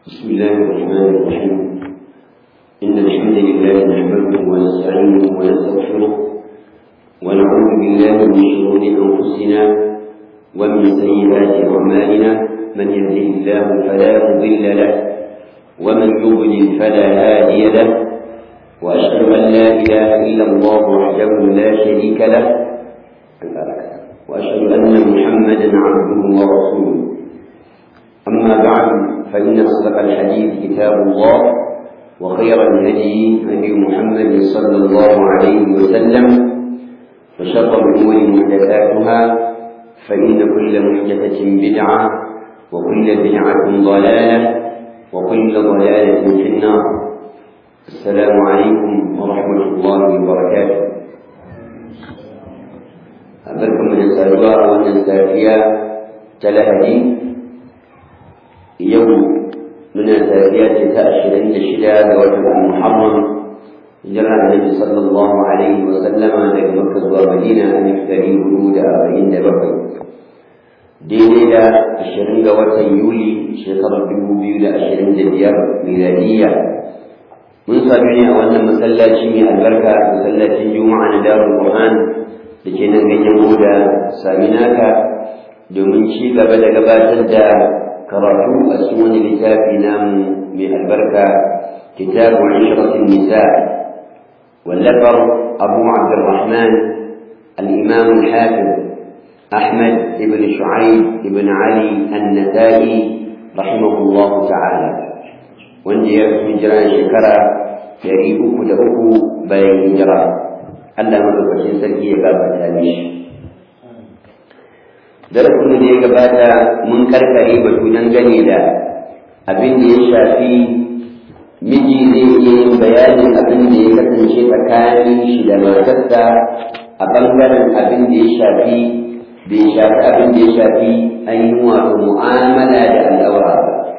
بسم الله الرحمن الرحيم إن الحمد لله نحمده ونستعينه ونستغفره ونعوذ بالله من شرور أنفسنا ومن سيئات أعمالنا من يهده الله فلا مضل له ومن يضلل فلا هادي له وأشهد أن لا إله إلا الله وحده لا شريك له وأشهد أن محمدا عبده ورسوله أما بعد فإن أصدق الحديث كتاب الله وخير الهدي هدي محمد صلى الله عليه وسلم وشر الأمور محدثاتها فإن كل محدثة بدعة وكل بدعة ضلالة وكل ضلالة في النار السلام عليكم ورحمة الله وبركاته أبركم من السابقة ومن السافية تلهدي yau muna tafiya ce ta ashirin da shida ga watan muharram hijira annabi sallallahu alaihi wa sallama daga makka zuwa madina a dari hudu da arba'in da bakwai daidai da ashirin ga watan yuli shekarar dubu biyu da ashirin da biyar miladiyya mun sami ne a wannan masallaci mai albarka masallacin juma'a na darul qur'an da ke nan ganyen da saminaka domin ci gaba da gabatar da karatu a cikin wani littafi namu mai albarka kitabu ishratin nisa wallafar abu abdurrahman al-imam al-hafiz ahmad ibn shu'aib ibn ali an-nasa'i rahimahullah ta'ala wanda ya fi hijira shekara ɗari uku da uku bayan hijira Allah madaukakin sarki ya gabata mishi darasin da ya gabata mun karkare batu dangane da abin da ya shafi miji zai iya yin bayanin abin da ya kasance tsakanin shi da matarsa a bangaren abin da ya shafi bai shafi abin da ya shafi ainihin wato mu'amala da al'aura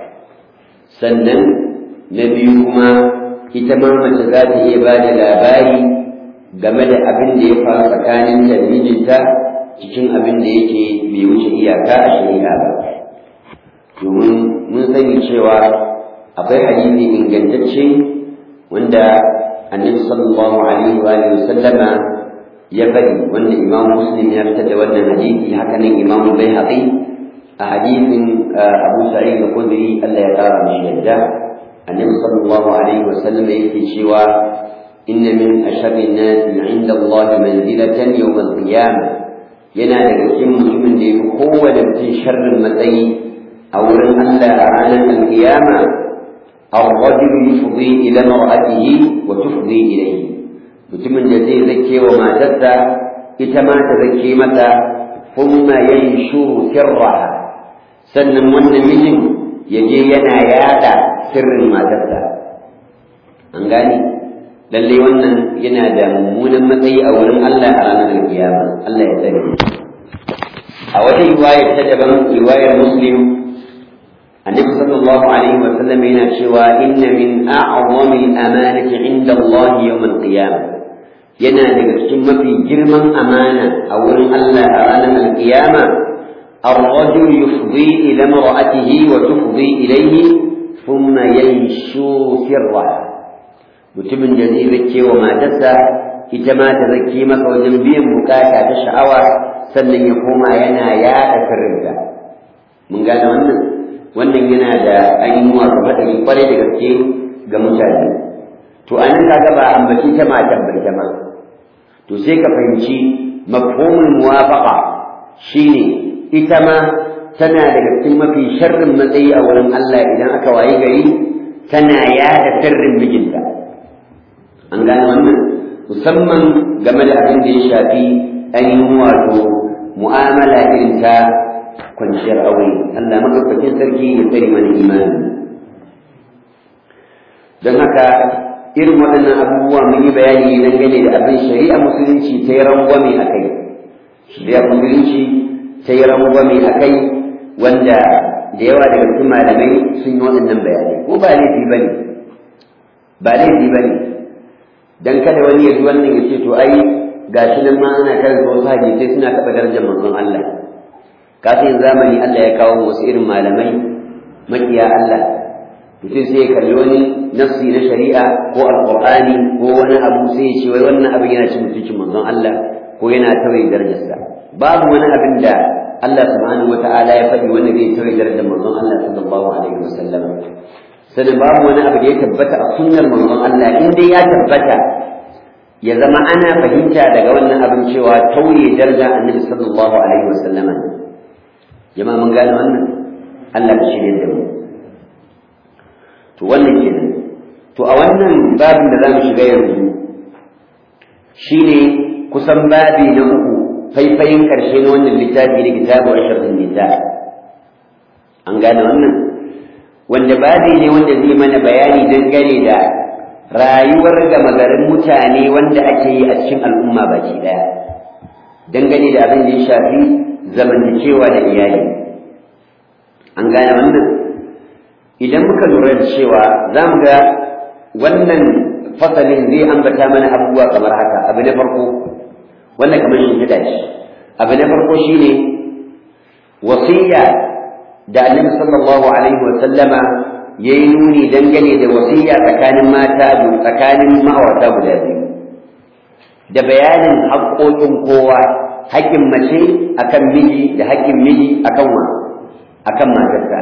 sannan na biyu kuma ita ma mace za ta iya ba da labari game da abin da ya faru tsakanin da mijinta cikin abin da yake bai wuce iyaka a shari'a ba domin mun sani cewa akwai hadisi ingantacce wanda annabi sallallahu alaihi wa sallama ya bari wanda imam muslim ya fitar da wannan hadisi haka nan imam baihaqi a hadisin abu sa'id al-khudri Allah ya kara mishi yadda annabi sallallahu alaihi wa sallama yake cewa inna min asharri an-nas 'inda Allah manzilatan yawm al-qiyamah yana daga cikin mutumin da ya fi kowane mutum sharrin matsayi a wurin Allah a ranar alkiyama الرجل يفضي إلى امرأته وتفضي إليه mutumin da zai zake wa matarsa ita ma ta zake mata kuma yanshuru sirraha sannan wannan mijin ya je yana yada sirrin matarsa an gane lallai wannan yana da mummunan matsayi a wurin Allah a ranar alkiyama Allah ya tsare a wata riwaya ta daban riwayar muslim annabi sallallahu alaihi wa sallam yana cewa inna min a'zami al-amanati 'inda Allah yawm al-qiyamah yana daga cikin mafi girman amana a wurin Allah a ranar alkiyama الرجل يفضي إلى امرأته وتفضي إليه ثم ينشو سرها mutumin da zai zake wa matarsa ita ma ta zake masa wajen biyan bukata ta sha'awa sannan ya koma yana yaɗa sirrinta mun gane wannan wannan yana da ainihin wasu haɗari kwarai da gaske ga mutane to an kaga ba ambaci ta matar bai ta ma to sai ka fahimci mafhumul muwafaqa shine ita ma tana daga cikin mafi sharrin matsayi a wurin Allah idan aka wayi gari tana yaɗa sirrin mijinta an gane wannan musamman game da abin da ya shafi ainihin wato mu'amala irin ta kwanciyar aure Allah madaukakin sarki ya tsare mana imani don haka irin waɗannan abubuwa mun yi bayani dangane da abin shari'a musulunci ta yi rangwame a kai shari'a musulunci ta yi rangwame a kai wanda da yawa daga cikin malamai sun yi waɗannan bayanai ko ba laifi ba ne ba laifi ba ne dan kada wani ya ji wannan ya ce to ai gashi nan ma ana karanta wasu hadisai suna taɓa darajar manzon Allah kafin zamani Allah ya kawo wasu irin malamai makiya Allah mutum sai ya kalli wani nafsi na shari'a ko alqur'ani ko wani abu sai ya ce wai wannan abin yana cin mutuncin manzon Allah ko yana tawaye darajarsa babu wani abin da Allah subhanahu wata'ala ya faɗi wanda zai tawaye darajar manzon Allah sallallahu alaihi wasallam sannan babu wani abu da ya tabbata a sunnar manzon Allah in dai ya tabbata ya zama ana fahimta daga wannan abin cewa tauye daraja annabi sallallahu alaihi wasallam jama'a mun gane wannan Allah ka shirye da mu to wannan kenan to a wannan babin da zamu shiga yanzu shine kusan babi na uku faifayin karshe na wannan littafi da kitabu ashrafin nisa an gane wannan wanda babi ne wanda zai mana bayani dangane da rayuwar gama garin mutane wanda ake yi a cikin al'umma baki daya dangane da abin da ya shafi zamantakewa da iyali an gane wannan idan muka lura da cewa za mu ga wannan fasalin zai ambata mana abubuwa kamar haka abu na farko wannan kamar shi shi abu na farko shine wasiya da annabi sallallahu alaihi wa sallama yayi nuni dangane da wasiya tsakanin mata tsakanin ma'aurata guda biyu da bayanin haƙoƙin kowa haƙƙin mace akan miji da haƙƙin miji akan wa akan matarsa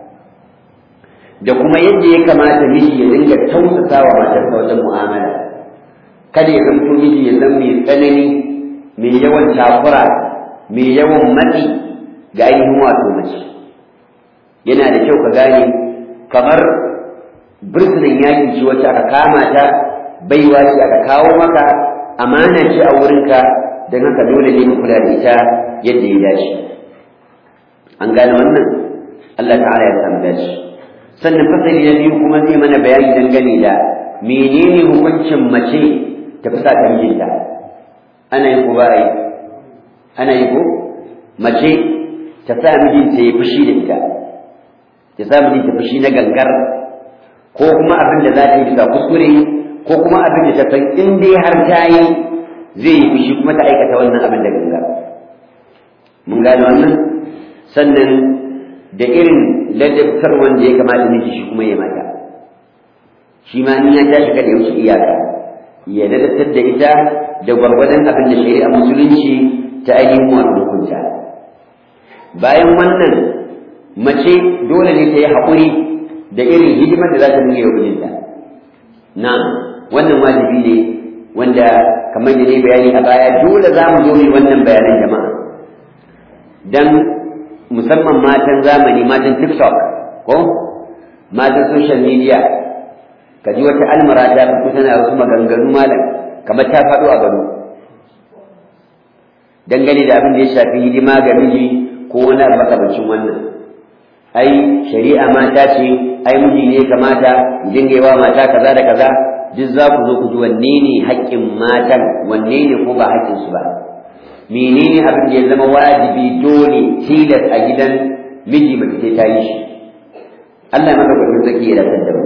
da kuma yadda ya kamata miji ya dinga tausasa wa matarsa wajen mu'amala kada ya zanto miji ya zama mai tsanani mai yawan takura mai yawan matsi ga ainihin wato mace yana da kyau ka gane kamar birnin yakin ci wacce aka kama ta baiwa ce aka kawo maka amana ce a wurinka don haka dole ne ka kula da ita yadda ya dace an gane wannan Allah ta'ala ya samu dace sannan fasali na biyu kuma zai mana bayani dangane da menene hukuncin mace ta fi sa ta mijinta ana yi ko ba yi ana yi ko mace ta sa mijinta ya fushi da ita ta sa mijinta fushi na gangar ko kuma abin da za ta yi bisa kuskure ko kuma abin da ta san in dai har ta yi zai yi fushi kuma ta aikata wannan abin da gangar mun gane wannan sannan da irin ladabtar wanda ya kamata miji shi kuma ya mata shi ma in ya tashi kada ya wuce iyaka ya ladabtar da ita da gwargwadon abin da shari'a musulunci ta ainihin wato hukunta bayan wannan mace dole ne ta yi haƙuri da irin hidimar da za ta nuna yau mijinta na wannan wajibi ne wanda kamar da ne bayani a baya dole za mu zo ne wannan bayanan jama'a dan musamman matan zamani matan tiktok ko matan social media ka ji wata almara ta fito tana wasu maganganu malam kamar ta faɗo a gado dangane da abin da ya shafi hidima ga miji ko wani abu makamancin wannan ai shari'a mata ce ai miji ne kamata dinga yawa mata kaza da kaza duk za ku zo ku ji wanne ne haƙƙin matan wanne ne ko ba haƙƙin su ba menene abin da ya zama wajibi dole tilas a gidan miji mace sai ta yi shi Allah maka gudun zaki ya rabar da mu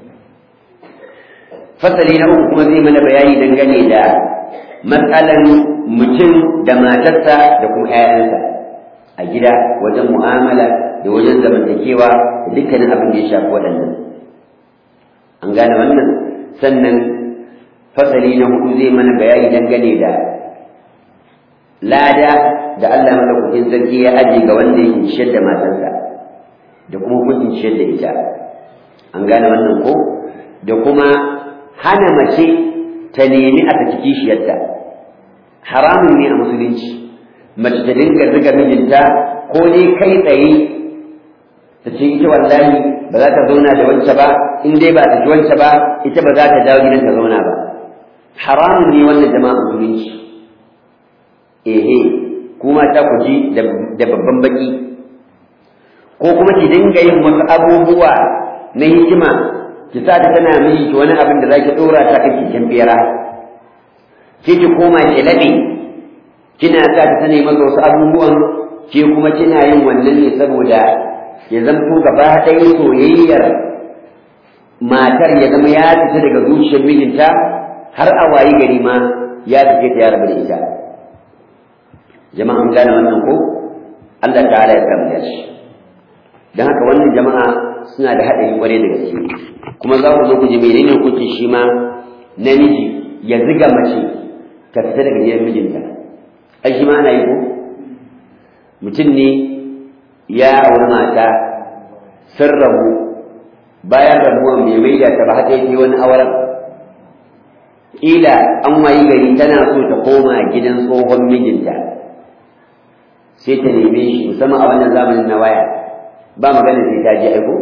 fasali na uku kuma zai mana bayani dangane da matsalan mutum da matarsa da kuma 'ya'yansa a gida wajen mu'amala da wajen zamantakewa da dukkanin abin da ya shafi waɗannan an gane wannan sannan fasali na hudu zai mana bayani dangane da lada da Allah madaukakin sarki ya aje ga wanda yake ciyar da matarsa da kuma hukuncin ciyar da ita an gane wannan ko da kuma hana mace ta nemi a saki kishiyarta haramun ne a musulunci mace ta dinga ziga mijinta ko dai kai tsaye ta ce ita wallahi ba za ta zauna da wance ba in dai ba ta ji wance ba ita ba za ta dawo gidan ta zauna ba haramun ne wannan jama'a musulunci ehe kuma ta ku ji da babban baki ko kuma ki dinga yin wasu abubuwa na hikima ki sa ta tana miji ki wani abin da zaki dora ta kan keken bera ki ki koma ki labe kina sa ta tana maka wasu abubuwan ke kuma kina yin wannan ne saboda ya zanto gaba ɗaya soyayyar matar ya zama ya fita daga zuciyar mijinta har a wayi gari ma ya fice ta ya rabu da ita jama'a an gane wannan ko Allah ta'ala ya samu da shi don haka wannan jama'a suna da haɗari ƙwarai da gaske kuma za ku zo ku ji menene hukuncin shi ma namiji ya ziga mace ta fita daga gidan mijinta ai shi ma ana yi ko mutum ne ya auri mata sun rabu bayan rabuwan bai maida ta ba haka yake wani auren ƙila an wayi gari tana so ta koma gidan tsohon mijinta sai ta neme shi musamman a wannan zamanin na waya ba magana sai ta je aiko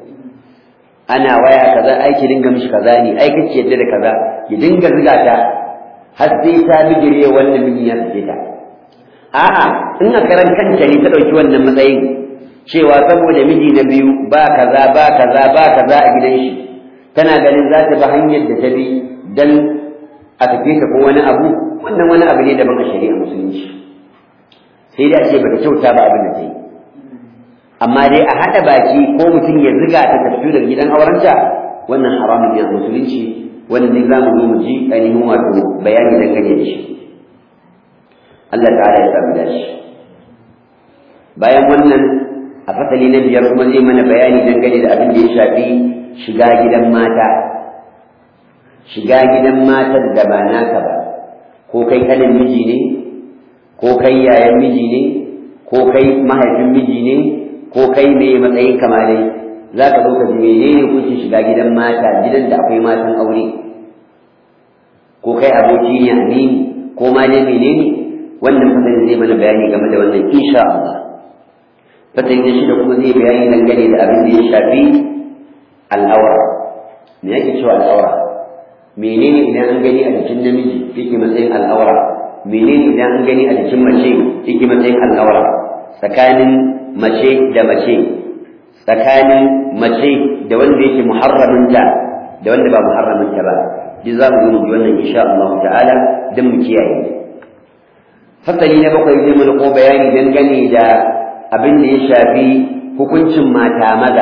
ana waya kaza aiki dinga mishi kaza ne aiki ce yadda da kaza ya dinga ziga ta har sai ta bijire wannan mijin ya sake ta a'a in a karan kanta ne ta ɗauki wannan matsayin cewa saboda miji na biyu ba kaza ba kaza ba kaza a gidan shi tana ganin za ta bi hanyar da ta bi dan a tafi ta ko wani abu wannan wani abu ne daban a shari'a musulunci sai dai a ce bata kyauta ba abin da ta yi amma dai a haɗa baki ko mutum ya ziga ta tafi daga gidan aurenta wannan haramun ne a musulunci wannan ne za mu zo mu ji ainihin wato bayani dangane da shi Allah ta'ala ya samu dashi bayan wannan a fasali na biyar kuma zai mana bayani dangane da abin da ya shafi shiga gidan mata shiga gidan matar da ba naka ba ko kai kanin miji ne ko kai yayan miji ne ko kai mahaifin miji ne ko kai mai matsayin kamalai za ka zo ka ji menene kuke shiga gidan mata gidan da akwai matan aure ko kai aboki ne amini ko ma ne menene wannan fasali zai mana bayani game da wannan insha Allah fasali na shida kuma zai bayani dangane da abin da ya shafi al'aura me yake cewa al'aura menene idan an gani a jikin namiji yake matsayin al'aura menene idan an gani a jikin mace yake matsayin al'aura tsakanin mace da mace tsakanin mace da wanda yake muharraminta da wanda ba muharraminta ba duk za mu zo mu wannan insha Allah ta'ala don mu kiyaye fasali na bakwai zai mana ko bayani dangane da abin da ya shafi hukuncin mata maza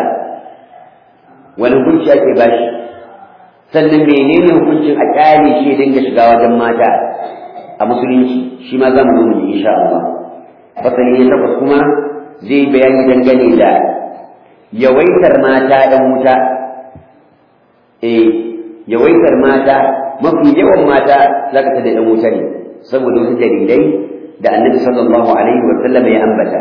wani hukunci ake bashi sannan menene hukuncin a kyale shi ya dinga shiga wajen mata a musulunci shi ma za mu zo mu insha Allah fasali na takwas kuma zai bayani dangane da yawaitar mata ɗan wuta eh yawaitar mata mafi yawan mata za ka tada ɗan wuta ne saboda wasu dalilai da annabi sallallahu alaihi wa sallam ya ambata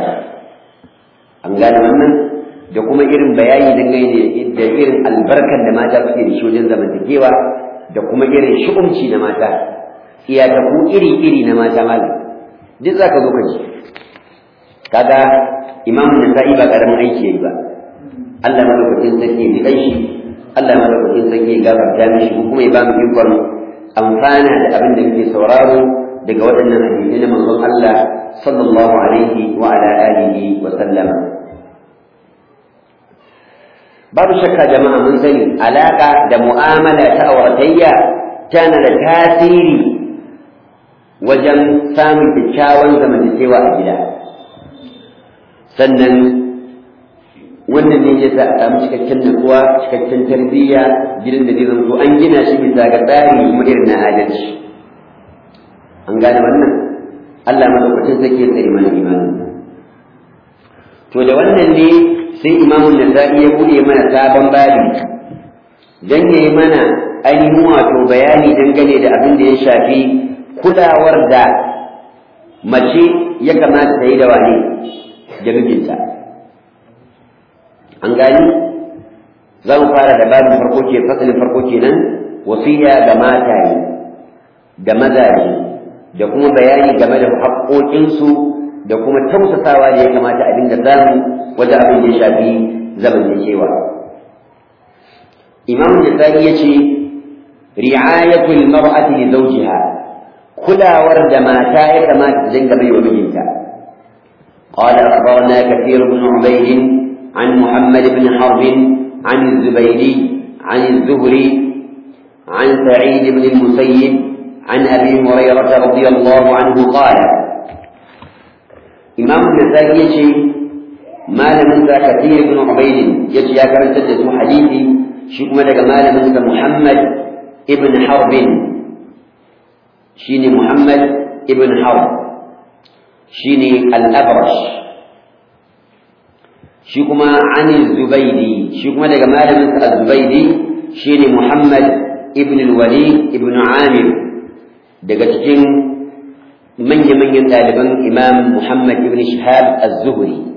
an gane wannan da kuma irin bayani dangane da irin albarkar da mata suke da shi wajen zamantakewa da kuma irin shu'umci na mata iyataku iri-iri na mata malam duk za ka zo ka ji kaga imamun nasa'i ba karamin aiki yayi ba Allah madaukakin sarki ya kai shi Allah madaukakin sarki ya gafarta mishi kuma ya ba mu ikon amfana da abin da muke sauraro daga waɗannan hadisi na manzon Allah sallallahu alaihi wa ala alihi wa sallama babu shakka jama'a mun sani alaka da mu'amala ta auratayya tana da tasiri wajen samun kyakkyawan zamantakewa a gida sannan wannan ne ya sa a samu cikakken nutsuwa cikakken tarbiyya gidan da zai zanto an gina shi bisa ga tsari kuma irin na adalci an gane wannan Allah madaukakin zai ke tsare mana imanin to da wannan ne sai imamun nasa'i ya bude mana sabon babi dan yayi mana ainihin wato bayani dangane da abin da ya shafi kulawar da mace ya kamata ta yi da wane da mijinta an gani za mu fara da babin farko ke fasalin farko kenan wasiya ga mataye da mazaje da kuma bayani game da haƙoƙinsu da kuma tausasawa da ya kamata a dinga samu wajen abin da ya shafi zamantakewa imam nisani ya ce ri'ayatul mar'ati li zawjiha kulawar da mata ya kamata ta dinga bai wa mijinta قال أخبرنا كثير بن عبيد عن محمد بن حرب عن الزبيدي عن الزهري عن سعيد بن المسيب عن أبي هريرة رضي الله عنه قال إمام النسائي يشي ما لم ينسى كثير بن عبيد يشي يا كرم تدس حديثي شكما لك ما لم ينسى محمد ابن حرب شيني محمد ابن حرب شيني الأبرش shi kuma ani zubaidi shi kuma daga malamin sa zubaidi shine muhammad ibn al-walid ibn amir daga cikin manya-manyan ɗaliban imam muhammad ibn shihab az-zuhri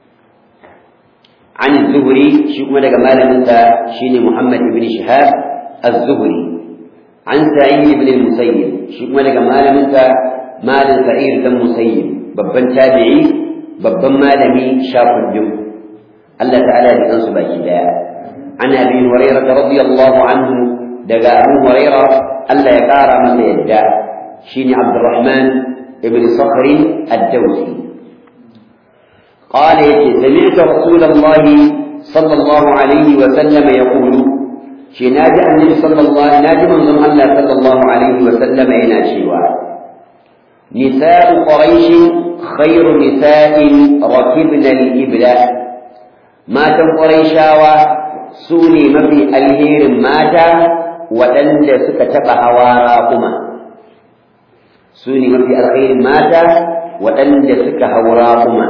عن الزهري شكما لك مال انت شيني محمد بن شهاب الزهري عن سعيد بن المسيب شكما لك مال انت مال سعيد بن المسيب ببن تابعي ببن مالمي شاف الجم الله تعالى بأنصب باكي عن أبي هريرة رضي الله عنه دقى أبو هريرة ألا يقار من يدى شيني عبد الرحمن بن صخر الدوسي قال سمعت رسول الله صلى الله عليه وسلم يقول شي ناجي النبي صلى الله ناجي من الله صلى الله عليه وسلم إلى شيوا نساء قريش خير نساء ركبن الإبل ما قريشاوا سوني ما في الهير ماتا وأن سكتب هواراكما سوني ما في الخير ماتا وأن سك هوراكما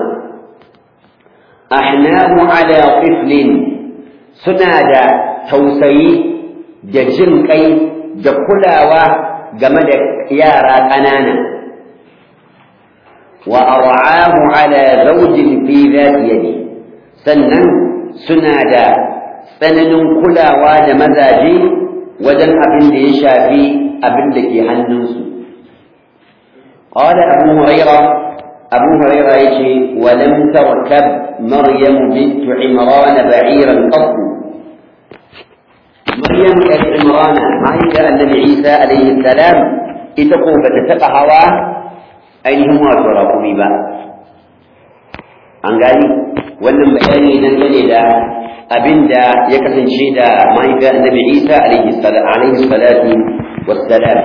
ahnahu ala tiflin suna da tausayi da jin kai da kulawa game da yara ƙanana wa ar'ahu ala zawjin fi dhati yadi sannan suna da tsananin kulawa da mazaje wajen abin da ya shafi abin da ke hannunsu قال أبو هريرة أبو هريرة يشي ولم تركب مريم بنت عمران بعيرا قط مريم بنت عمران عائشة النبي عيسى عليه السلام اتقوا فتتقى هوا أينهم وتراكم با an gani wannan bayani dangane da abin da ya kasance da mahaifiyar annabi isa alaihi salatu wassalam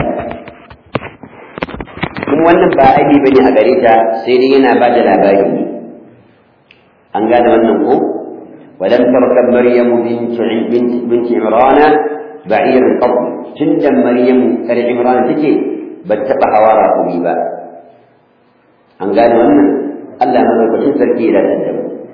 kuma wannan ba aibi bane a gare ta sai dai yana ba da labari ne an gane wannan ko ولم تركب مريم بنت بنت بنت عمران بعير قط تندم مريم كر عمران تجي بتبع هوارا قريبا an gane wannan Allah madaukakin sarki da tandam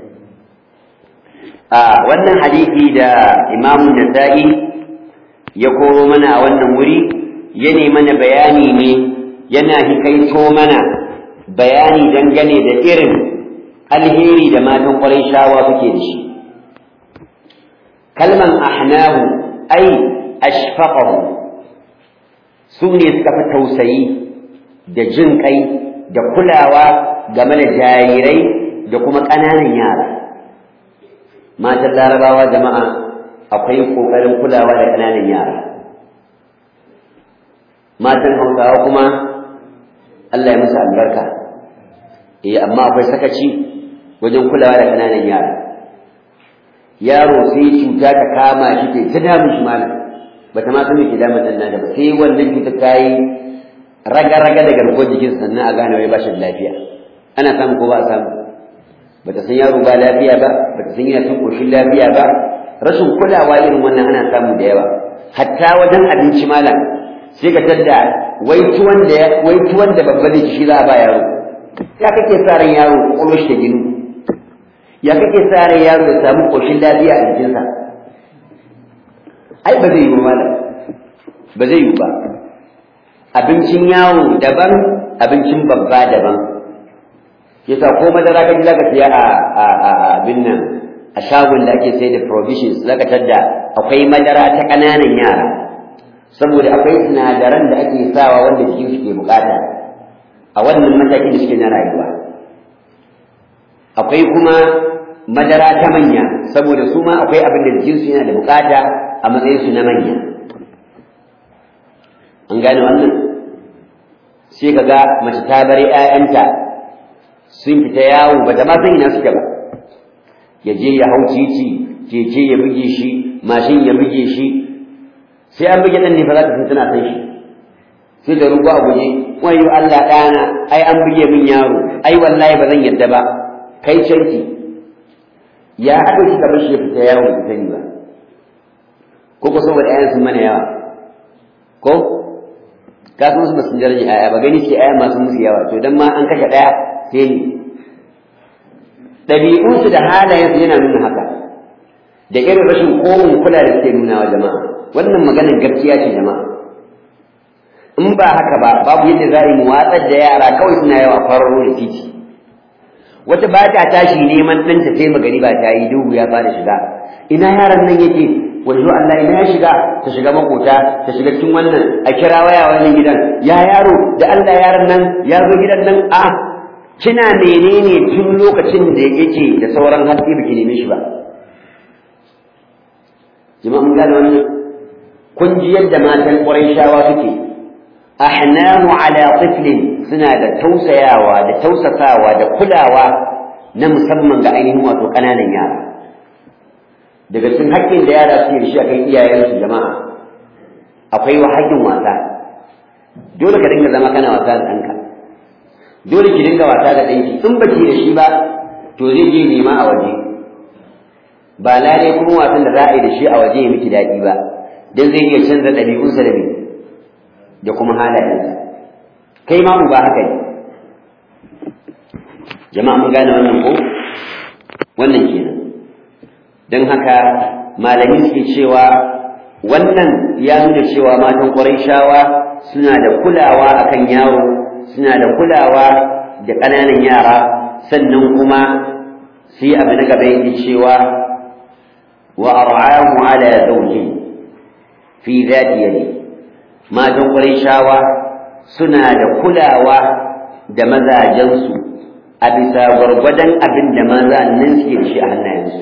a wannan hadisi da Imam Nasa'i ya koro mana a wannan wuri ya mana bayani ne yana hikaito mana bayani dangane da irin alheri da matan ƙwarai shawa suke da shi kalman ahnahu ai ashfaqahu su ne suka fi tausayi da jin kai da kulawa game da jarirai da kuma ƙananan yara matan larabawa jama'a akwai ƙoƙarin kulawa da ƙananan yara matan hausawa kuma Allah ya musu albarka eh amma akwai sakaci wajen kulawa da ƙananan yara yaro sai cuta ta kama shi ke ta damu shi malam bata ma san me ke damun dan nata ba sai wannan cuta ta yi raga-raga da garkuwar jikin sannan a gane wai ba shi da lafiya ana samu ko ba a samu bata san yaro ba lafiya ba bata san yana cin koshin lafiya ba rashin kulawa irin wannan ana samu da yawa hatta wajen abinci malam sai ka tadda wai tuwon da wai tuwon da babba zai shi za a ba yaro ya kake sa ran yaro ƙwaƙwalwar shi ta ginu ya kake sa ran yaro ya samu koshin lafiya a jikinsa ai ba zai yi ba malam ba zai yi ba abincin yawo daban abincin babba daban yasa ko madara kaji zaka siya a a a abin nan a shagon da ake sai da provisions zaka tadda akwai madara ta ƙananan yara saboda akwai sinadaran da ake sawa wanda jikin su ke bukata a wannan matakin da suke na rayuwa akwai kuma madara ta manya saboda su ma akwai abin da jikin su yana da bukata a matsayin su na manya an gane wannan sai ka ga mace ta bar ‘ya'yanta sun fita yawo ba ta ma san ina suke ba ya je ya hau titi keke ya buge shi mashin ya buge shi sai an buge ɗan ne fa za ta san tana san shi sai da rugu a guje wayo Allah ɗana ai an buge min yaro ai wallahi ba zan yadda ba kai canki ya haɗa shi ka shi ya fita yawo ba sani ba ko ko saboda ‘ya'yan sun mana yawa ko ka san su sun daraja aya ba gani ce aya masu musu yawa to dan ma an kashe daya sai ni ɗabi'unsu da halayensu yana nuna haka da irin rashin komin kula da suke nuna wa jama'a wannan maganar gaskiya ce jama'a in ba haka ba babu yadda za a yi mu watsar da yara kawai suna yawa kwararo da titi wata ba ta tashi neman ɗanta sai magari ba ta yi duhu ya fara shiga ina yaron nan yake wajo Allah ina ya shiga ta shiga makota ta shiga cikin wannan a kira waya wannan gidan ya yaro da Allah yaron nan ya zo gidan nan a kina menene tun lokacin da yake da sauran haske baki neme shi ba jama'a mun gane wannan kun ji yadda matan shawa suke ahnamu ala tiflin suna da tausayawa da tausasawa da kulawa na musamman ga ainihin wato ƙananan yara daga cikin haƙƙin da yara suke da shi akan iyayensu jama'a akwai wa haƙƙin wasa dole ka dinga zama kana wasa da ɗanka dole ki dinga wasa da ɗanki in ba ki da shi ba to zai je nema a waje ba lalai kuma wasan da za a yi da shi a waje ya miki daɗi ba don zai iya canza ɗabi'unsa da da kuma halayensa kai ma ba haka ne jama'a mun gane wannan ko wannan kenan don haka malami suke cewa wannan ya nuna cewa matan shawa suna da kulawa akan yaro suna da kulawa da ƙananan yara sannan kuma sai abu na gaba yake cewa wa ar'ahu ala zawji fi dhati yadi matan shawa suna da kulawa da mazajensu a bisa gwargwadon abin da maza nan suke da shi a hannayensu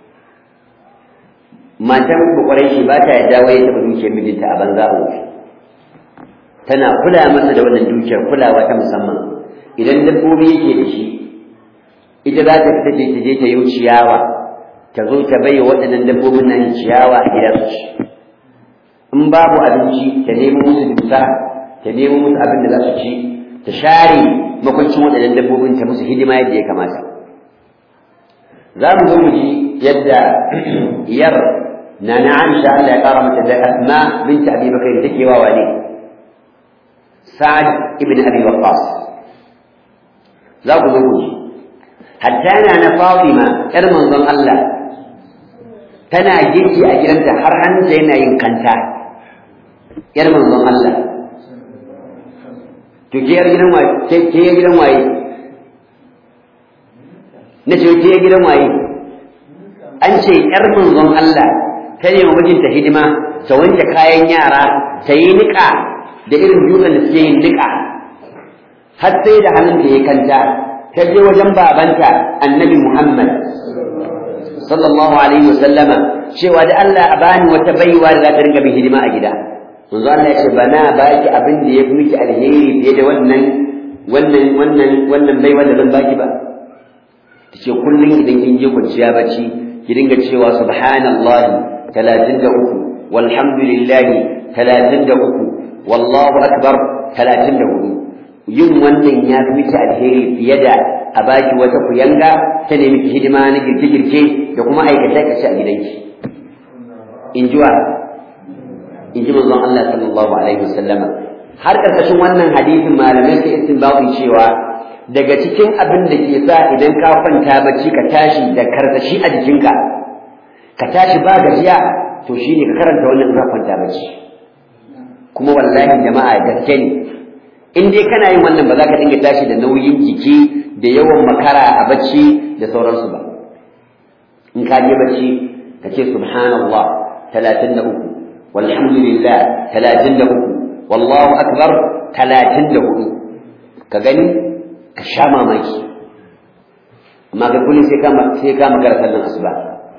matan bukwarai shi ba ta yadda wai taɓa dukiyar mijinta a banza a wuce tana kula masa da wannan dukiyar kulawa ta musamman idan dabbobi yake da shi ita za ta fita ta je ta yi ciyawa ta zo ta bai waɗannan dabbobin nan ciyawa a gidansu ci in babu abinci ta nemo musu dusa ta nemo musu abin da za su ci ta share makwancin waɗannan dabbobin ta musu hidima yadda ya kamata za mu zo mu ji yadda yar na na Aisha Allah ya kara mata da Asma bint Abi Bakr take wa wani Sa'ad ibn Abi Waqqas za ku zo ku ji hatta na na Fatima yar manzon Allah tana girki a gidanta har hannunta yana yin kanta yar manzon Allah to ke yar gidan waye ke yar gidan waye na ce ke yar gidan waye an ce yar manzon Allah ta ne wa mijinta hidima ta wanke kayan yara ta yi niƙa da irin dutsen da suke yin niƙa har sai da hannunta ya kanta ta je wajen babanta annabi Muhammad sallallahu alaihi wasallama cewa da Allah a bani wata baiwa da za ta ringa bin hidima a gida manzo Allah ya ce bana baki abin da ya fi miki alheri fiye da wannan wannan wannan wannan baiwa da zan baki ba tace kullum idan kin je kwanciya bacci ki dinga cewa subhanallahi 33 walhamdulillahi 33 wallahu akbar 34 yin wannan ya fi miki alheri fiye da a baki wata kuyanga ta nemi ki hidima na girke-girke da kuma aikace-aikace a gidanki in ji wa in ji manzon Allah sallallahu alaihi wasallama har karkashin wannan hadisin malamai sai istinbati cewa daga cikin abin da ke sa idan ka kwanta bacci ka tashi da karsashi a jikinka ka tashi ba gajiya to shine ka karanta wannan ka kwanta bacci kuma wallahi jama'a gaske ne in dai kana yin wannan ba za ka dinga tashi da nauyin jiki da yawan makara a bacci da sauransu ba in ka je bacci ka ce subhanallah 33 walhamdulillah 33 wallahu akbar 34 ka gani ka sha mamaki amma ga kullum sai ka sai ka makara sallan asuba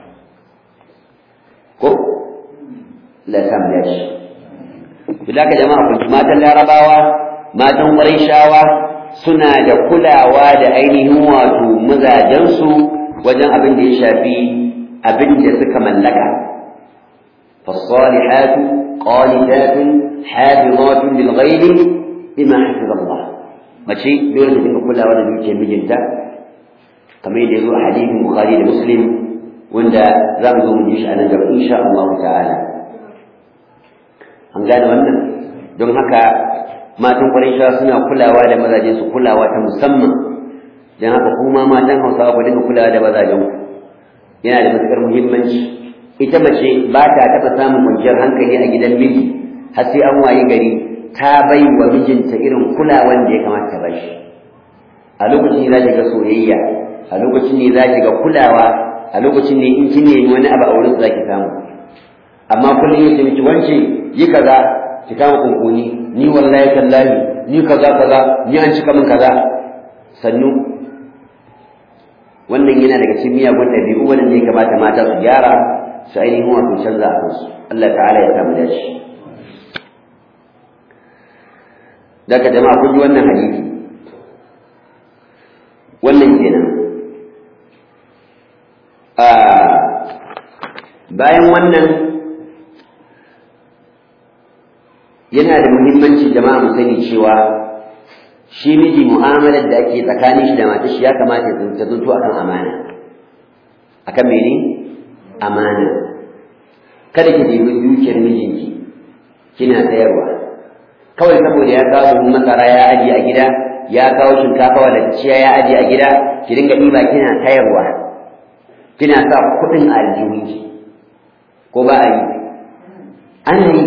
ko la sam ya shi bilaka jama'a kun matan larabawa matan shawa suna da kulawa da ainihin wato mazajensu wajen abin da ya shafi abin da suka mallaka فالصالحات قانتات حافظات للغيب بما حفظ الله mace dole ta dinga kulawa da dukiyar mijinta kamar yadda ya zo a hadisin bukhari da muslim wanda za mu zo mu ji shi a nan gaba insha Allah ta'ala an gane wannan don haka matan Qurayshawa suna kulawa da mazajen su kulawa ta musamman dan haka kuma matan Hausawa ku dinga kulawa da mazajen ku yana da matukar muhimmanci ita mace ba ta taɓa samun kwanciyar hankali a gidan miji har sai an wayi gari ta bai wa mijinta irin kulawan da ya kamata ta bashi a lokacin ne za ki ga soyayya a lokacin ne za ki ga kulawa a lokacin ne in kin nemi wani abu a wurin za ki samu amma kullum yace miki wance yi kaza ki kama kunkuni ni wallahi tallahi ni kaza kaza ni an cika min kaza sannu wannan yana daga cikin miyagun ɗabi'u wanda ya kamata mata su gyara su ainihin wato canza a kansu Allah ta'ala ya samu dace daga jama'a kun ji wannan hadisi wannan kenan bayan wannan yana da muhimmanci jama'a mu sani cewa shi miji mu'amalar da ake tsakanin shi da matar shi ya kamata ta zanto akan amana akan mene amana kada ki ɗebi dukiyar mijinki kina sayarwa kawai saboda ya kawo masara ya aje a gida ya kawo shinkafa wadacciya ya aje a gida ki dinga ɗiba kina sayarwa kina sa kuɗin a aljihunki ko ba a yi ana yi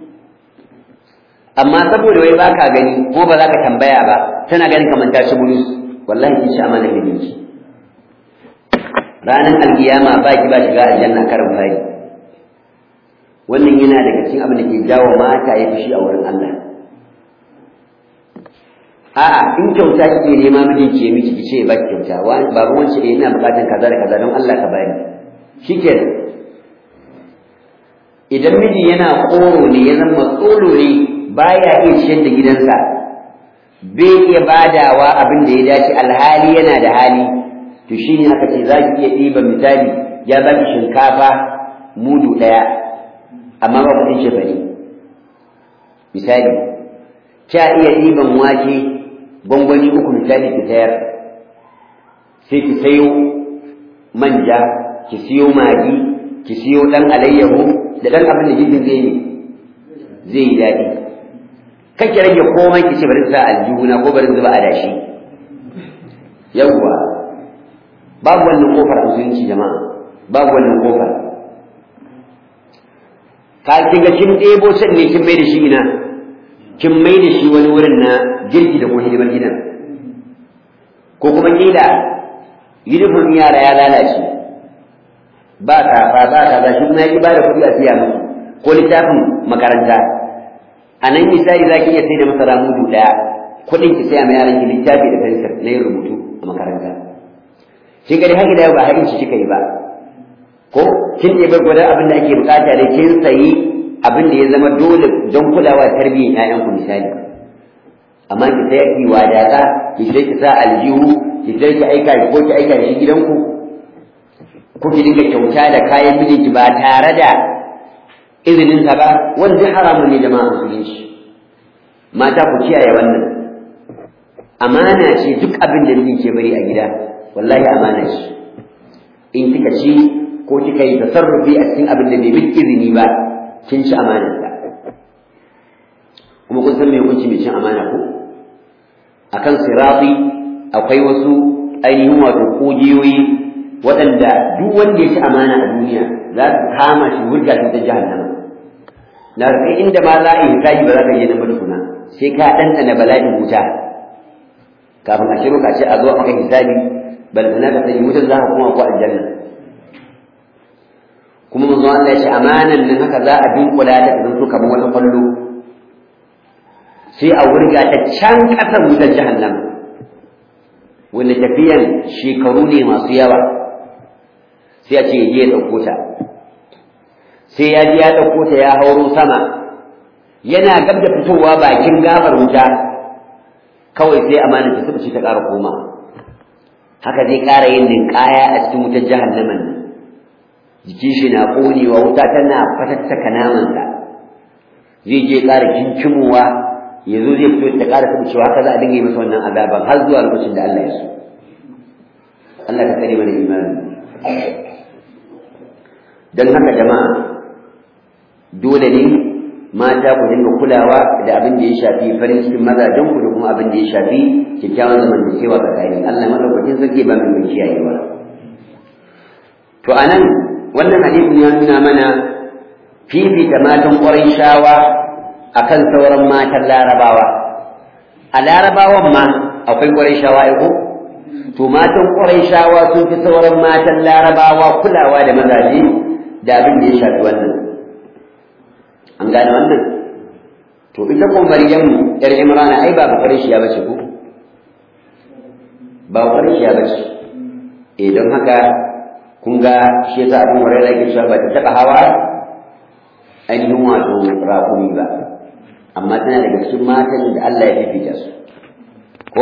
amma saboda wai baka gani ko ba za ka tambaya ba tana ganin kamar ta ci bulus wallahi kin ci amanar mijinki ranar alkiyama ba ki ba shiga aljanna karin fari wannan yana daga cikin abin da ke jawo mata ya fushi a wurin Allah a'a in kyauta kike nema mijinki ya miki kice ba ki kyauta babu wance eh ina bukatan kaza da kaza don Allah ka bani shikenan idan miji yana koro ne ya zama tsoro ne baya iya ciyar da gidansa bai iya badawa abin da ya dace alhali yana da hali to shine aka ce za ki iya ɗiba misali ya baki shinkafa mudu ɗaya amma ba kuɗin shefari misali kya iya ɗiban wake gwangwani uku misali ki sayar sai ki sayo manja ki siyo magi ki siyo ɗan alayyahu da ɗan abin da jirgin zai yi zai yi daɗi kake rage komai ki ce bari sa aljihuna ko bari zuba a dashi yawwa babu wannan kofar musulunci jama'a babu wannan kofar ka kin ga kin ɗebo can ne kin mai da shi ina kin mai da shi wani wurin na girki da kuma hidimar gidan ko kuma kila uniform yara ya lalace ba kafa ba kaza shi kuma ya ki ba da kuɗi a siya musu ko littafin makaranta a nan misali za ki iya sai da masara mudu ɗaya kuɗin ki saya ma yaran ki littafi da fensir na yin rubutu a makaranta shi gari haka da ba haƙin shi kika yi ba ko kin ɗebe gwada abin da ake bukata da kin sayi abin da ya zama dole don kulawa tarbiyyar ƴaƴanku misali amma ki sai ki wadata ki sai ki sa aljihu ki sai ki aika ko ki aika shi gidanku ko ki dinga kyauta da kayan mijinki ba tare da izinin sa ba wanda haramun ne jama'a musulunci mata ku kiyaye wannan amana ce duk abin da mijin ke bari a gida wallahi amana ce in kika ci ko kika yi tasarrufi a cikin abin da bai miki izini ba kin ci amanar sa kuma kun san me hukunci mai cin amana ko akan sirati akwai wasu ainihin wato kogiyoyi waɗanda duk wanda ya ci amana a duniya za su kama shi wurga shi ta jahannama na rufe inda ma za a yi hisabi ba za ka je nan ba tukuna sai ka ɗanɗana bala'in wuta kafin a shiru ka ce a zo a maka hisabi balantana ka sani wutar za ka koma ko aljanna kuma manzo Allah ya ce amanan nan haka za a dunkula ta ta zanto kamar wata kwallo sai a wurga ta can ƙasar wutar jahannama wanda tafiyan shekaru ne masu yawa sai a ce ya je ya ɗauko ta sai ya je ya ɗauko ta ya hauro sama yana gab da fitowa bakin gabar wuta kawai sai amanar ta suka ce ta ƙara koma haka zai ƙara yin ninkaya a cikin wutar jahannaman nan jikin shi na ƙonewa wuta tana fatattaka namansa zai je ƙara kinkimowa ya zo zai fito ta ƙara taɓa cewa haka za a dinga yi masa wannan azaban har zuwa lokacin da Allah ya so Allah ka tsare mana imani don haka jama'a dole ne mata ku dinga kulawa da abin da ya shafi farin cikin mazajen ku da kuma abin da ya shafi kyakkyawan zamantakewa tsakanin Allah madaukakin sarki ba mai kiyayewa to anan wannan hadisin ya nuna mana fifita matan ƙwarai shawa akan sauran matan larabawa a larabawan ma akwai ƙwarai shawa ko to matan ƙwarai shawa sun fi sauran matan larabawa kulawa da mazaje da abin da ya shafi wannan an gane wannan to ita ko maryamu yar imrana ai ba ƙwarai shiya bace ko ba ƙwarai shiya bace eh don haka kun ga shi yasa abin hurairah yake cewa ba ta taɓa hawa ainihin wato raƙumi ba amma tana daga cikin matan da Allah ya fifita su ko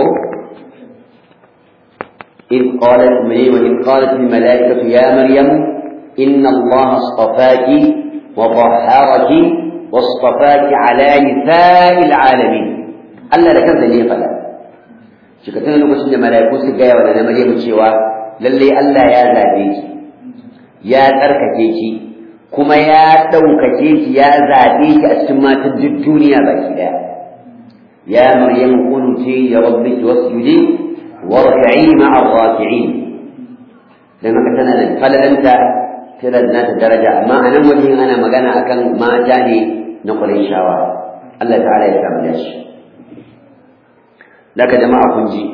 إذ قالت مريم وإذ قالت الملائكة يا مريم إن الله اصطفاك وطهرك واصطفاك على نساء العالمين Allah da kansa ne ya faɗa shi ka tana lokacin da mala'iku su gaya wa na Maryamu cewa lalle Allah ya zabe ki ya tsarkake ki kuma ya ɗaukake ki ya zaɓe ki a cikin matan duk duniya baki ɗaya ya maryam kunti ya rabbiki wasjudi warka'i ma'a raki'in dan haka tana da falalanta tana da nata daraja amma a nan wajen ana magana akan mata ne na Qurayshawa Allah ta'ala ya samu dashi daga jama'a kun ji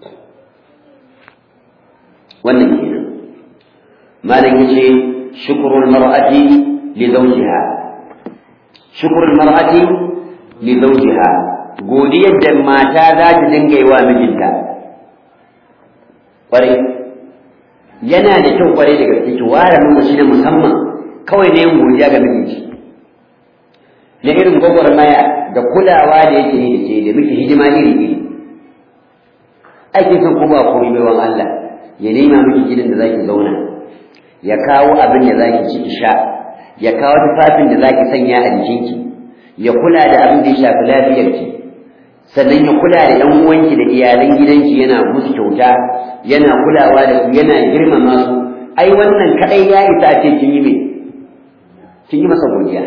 wannan kenan malam yace shukrul mar'ati li zawjiha shukrul mar'ati li zawjiha godiyar da mata za ta dinga yi wa mijinta kwarai yana da kyau kwarai da gaske ki ware lokaci na musamman kawai ne yin godiya ga mijinki na irin gwagwarmaya da kulawa da yake yi da ke da miki hidima iri iri ake son ko ba komai baiwan Allah ya nema miki gidan da zaki zauna ya kawo abin da zaki ci ki sha ya kawo tufafin da zaki sanya a jikinki ya kula da abin da ya shafi lafiyarki sannan ya kula da ɗan uwanki da iyalan gidanki yana musu kyauta yana kulawa da su yana girmama su ai wannan kadai ya isa a ce kin yi me kin yi masa godiya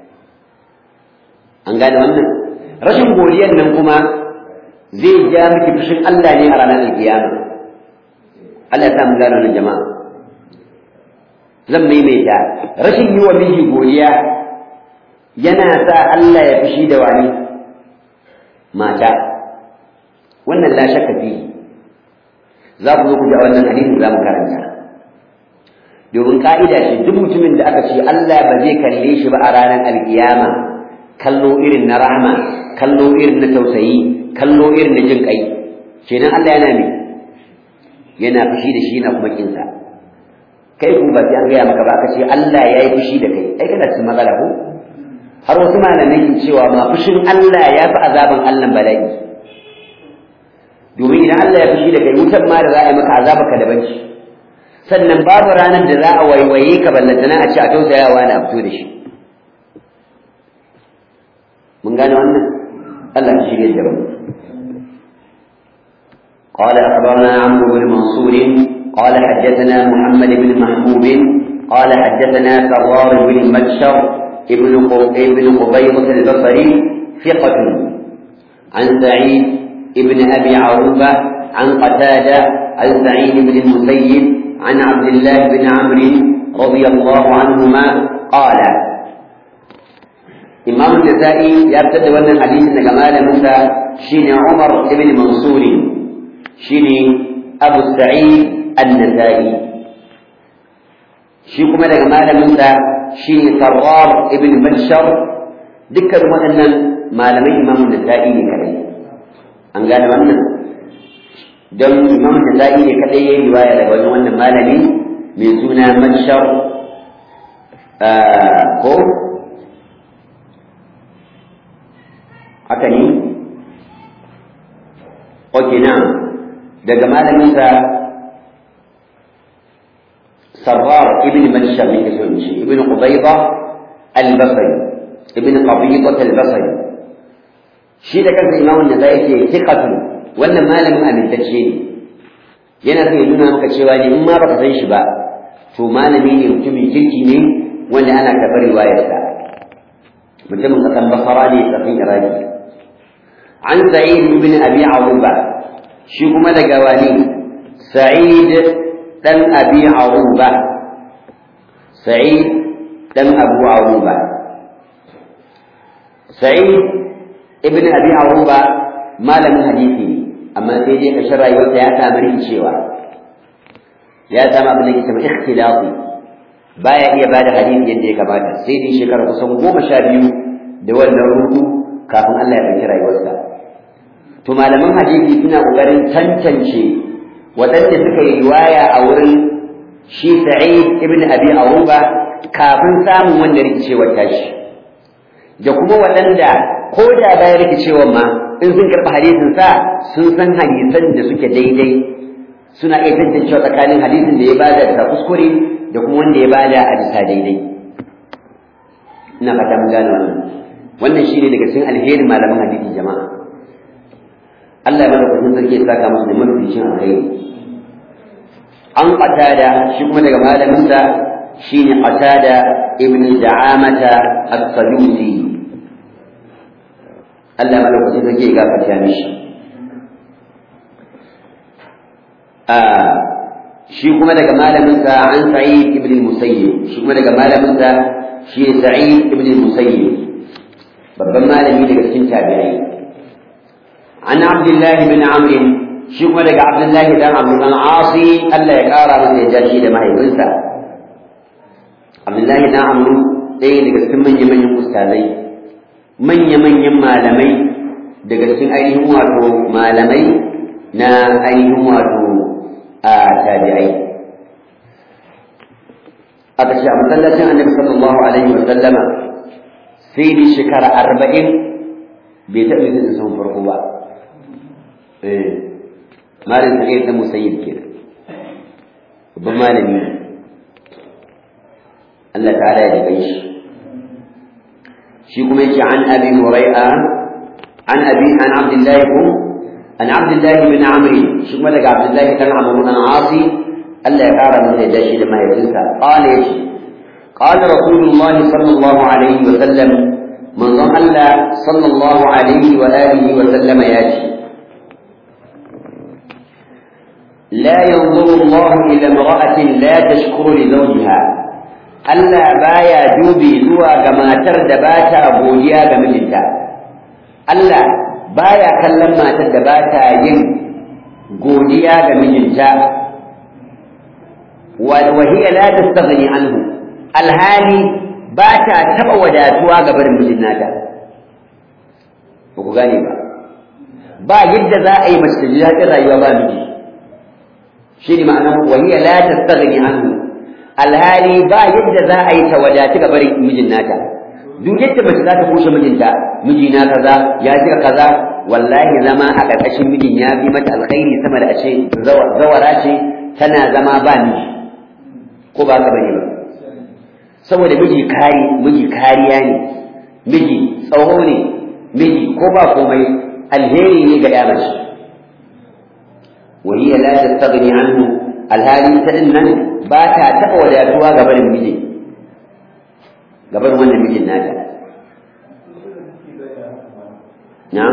an gane wannan rashin godiyar nan kuma zai ja miki fushin Allah ne a ranar alkiyama Allah ya samu gano nan jama'a zan maimaita rashin yi wa miji godiya yana sa Allah ya fushi da wani mata wannan la shakka fi za ku zo ku ji a wannan hadisin za mu karanta domin ka'ida ce duk mutumin da aka ce Allah ba zai kalle shi ba a ranar alkiyama kallo irin na rahma kallo irin na tausayi kallo irin na jin kai kenan Allah yana ne yana fushi da shi yana kuma kinsa kai kuma ba sai an gaya maka ba aka ce Allah ya yi fushi da kai ai kana cikin matsala ko har wasu malamai ke cewa ma fushin Allah ya fi azaban Allah bala'i domin idan Allah ya fushi da kai wutan ma da za a yi maka azaba ka daban shi sannan babu ranar da za a waiwaye ka ballantana a ce a tausayawa na a fito da shi mun gane wannan Allah ya shirye da mu قال أخبرنا عمرو بن منصور قال حدثنا محمد بن محبوب قال حدثنا كرار بن مبشر ابن ابن قبيضة البصري ثقة عن سعيد ابن أبي عروبة عن قتادة عن سعيد بن المسيب عن عبد الله بن عمرو رضي الله عنهما قال إمام النسائي يرتد أن الحديث أن جمال موسى شين عمر بن منصور شين أبو السعيد النسائي shi kuma daga malamin sa shi Sarrar ibn Bashar dukkan waɗannan malamai imamu Nasa'i ne kadai an gane wannan don imamu Nasa'i ne kadai yayin riwaya daga wajen wannan malami mai suna Bashar ko haka ne Ok na daga malamin sa سرار ابن منشر من كسونشي ابن قبيضة البصري ابن قبيضة البصري شيء ده كان إمام النسائي ثقة wannan malamin amintacce ne yana so ya nuna maka cewa ne in ma baka san shi ba to malami ne mutumin kirki ne wanda ana karɓar riwayarsa mutumin kasan basara ne kafin iraki an sa'id ibn abi aruba shi kuma daga wani sa'id dan abi aruba sa'id dan abu aruba sa'id ibn abi aruba malamin hadisi ne amma sai dai kashin rayuwarsa ya samu rikicewa ya samu abin da ke sama ikhtilafi baya iya bada hadisi yadda ya kamata sai dai shekara kusan goma sha biyu da wannan rudu kafin Allah ya ɗauki rayuwarsa to malaman hadisi suna ƙoƙarin tantance waɗanda suka yi riwaya a wurin shi Sa'id ibn Abi Aruba kafin samun wannan rikicewar tashi da kuma waɗanda ko da bayan rikicewar ma in sun karɓi hadisin sa sun san hadisan da suke daidai suna iya tantancewa tsakanin hadisin da ya bada da kuskure da kuma wanda ya bada a bisa daidai ina fata mun gane wannan wannan shine daga cikin alherin malaman hadisi jama'a Allah ya bada sarki ya saka musu da mafificin alheri an qatada shi kuma daga malamin sa shine qatada ibn da'amata as-sadusi Allah ya bada sarki ya gafarta mishi shi kuma daga malaminsa an sa'id ibn musayyib shi kuma daga malaminsa shi sa'id ibn musayyib babban malami daga cikin tabi'ai an abdullahi bin amr shi kuma daga abdullahi dan amr bin asi Allah ya kara masa yadda shi da mahaifinsa abdullahi dan amr ɗaya daga cikin manyan manyan ustazai manya manyan malamai daga cikin ainihin wato malamai na ainihin wato a tabi'ai aka ce a masallacin annabi sallallahu alaihi wa sallama sai dai shekara arba'in bai taɓa yin da sun farko ba malin sa ta musayyib ke babban malami Allah ta'ala ya jikai shi shi kuma yake an abi hurai'a an abi an abdullahi ko عن عبد الله بن عمرو شو مالك عبد الله كان عمرو بن العاصي ألا يقار من يدشي لما يجلسها قال ايش قال رسول الله صلى الله عليه وسلم من ظن صلى الله عليه وآله وسلم ياتي لا ينظر الله إلى امرأة لا تشكر لزوجها ألا بايا دوبي زوا كما ترد باتا بوليا كمجلتا ألا baya kallon matar da ba ta yin godiya ga mijinta wa hiya la tastaghni anhu alhali ba ta taba wadatuwa ga barin mijin nata ba ku gane ba ba yadda za a yi mace ta ji daɗin rayuwa ba miji shi ne ma'anar wa hiya la tastaghni anhu alhali ba yadda za a yi ta wadatu ga barin mijin nata duk yadda mace za ta kushe mijinta mijina kaza ya jira kaza wallahi zama a ƙarƙashin mijin ya fi mata alkhairi sama da a ce zawara ce tana zama ba miji ko ba ka bane ba saboda miji kari miji kariya ne miji tsawo ne miji ko ba komai alheri ne ga ya mace wa hiya la tastaghni anhu alhali ta nan ba ta taɓa wadatuwa ga barin miji gaban wannan mijin nata na'am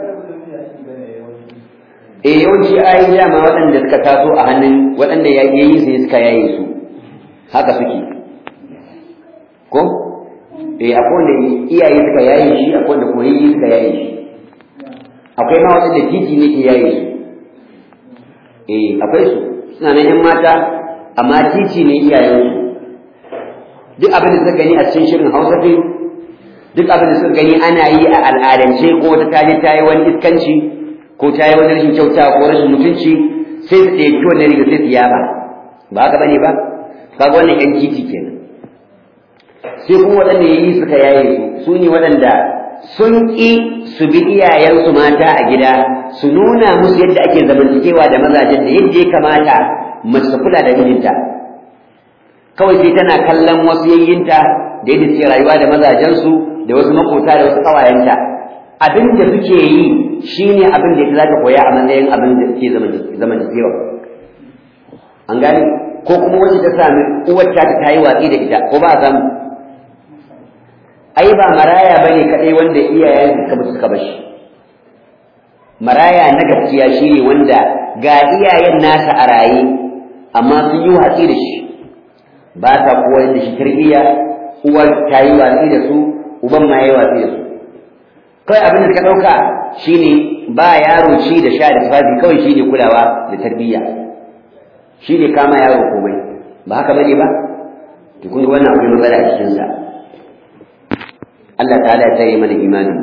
eh yawanci ayi dama waɗanda suka taso a hannun waɗanda yayi su suka yaye su haka suke ko eh akwai wanda iyaye suka yaye shi akwai wanda kuma yayi suka yaye shi akwai ma waɗanda titi ne ke yaye su eh akwai su suna nan yan mata amma titi ne iyayensu duk abin da suka gani a cikin shirin Hausa fim duk abin da suka gani ana yi a al'adance ko wata ta je ta yi wani iskanci ko ta yi wani rashin kyauta ko rashin mutunci sai su ɗauki wannan riga sai su yaba ba haka bane ba kaga wannan yan titi kenan sai kuma waɗanda ya yi suka yaye su su ne waɗanda sun ƙi su bi iyayensu mata a gida su nuna musu yadda ake zamantakewa da mazajen da yadda ya kamata mace kula da mijinta kawai sai tana kallon wasu yayyinta da yadda suke rayuwa da mazajensu da wasu makota da wasu ƙawayenta abin da suke yi shine abin da ita za ta koya a matsayin abin da suke zamantakewa an gane ko kuma wacce ta sami uwar ta ta yi watsi da ita ko ba a samu ai ba maraya bane kadai wanda iyayen suka mutu suka bashi maraya na gaskiya shine wanda ga iyayen nasa a raye amma sun yi watsi da shi ba ta koyar da shi tarbiyya uwar ta yi watsi da su uban ma ya yi watsi da su kawai abin da suka ɗauka shine ba yaro ci da sha da tufafi kawai shine kulawa da tarbiyya shine kama yaro komai ba haka bane ba to kun wannan akwai matsala a cikin sa Allah ta'ala ya tsare mana imanin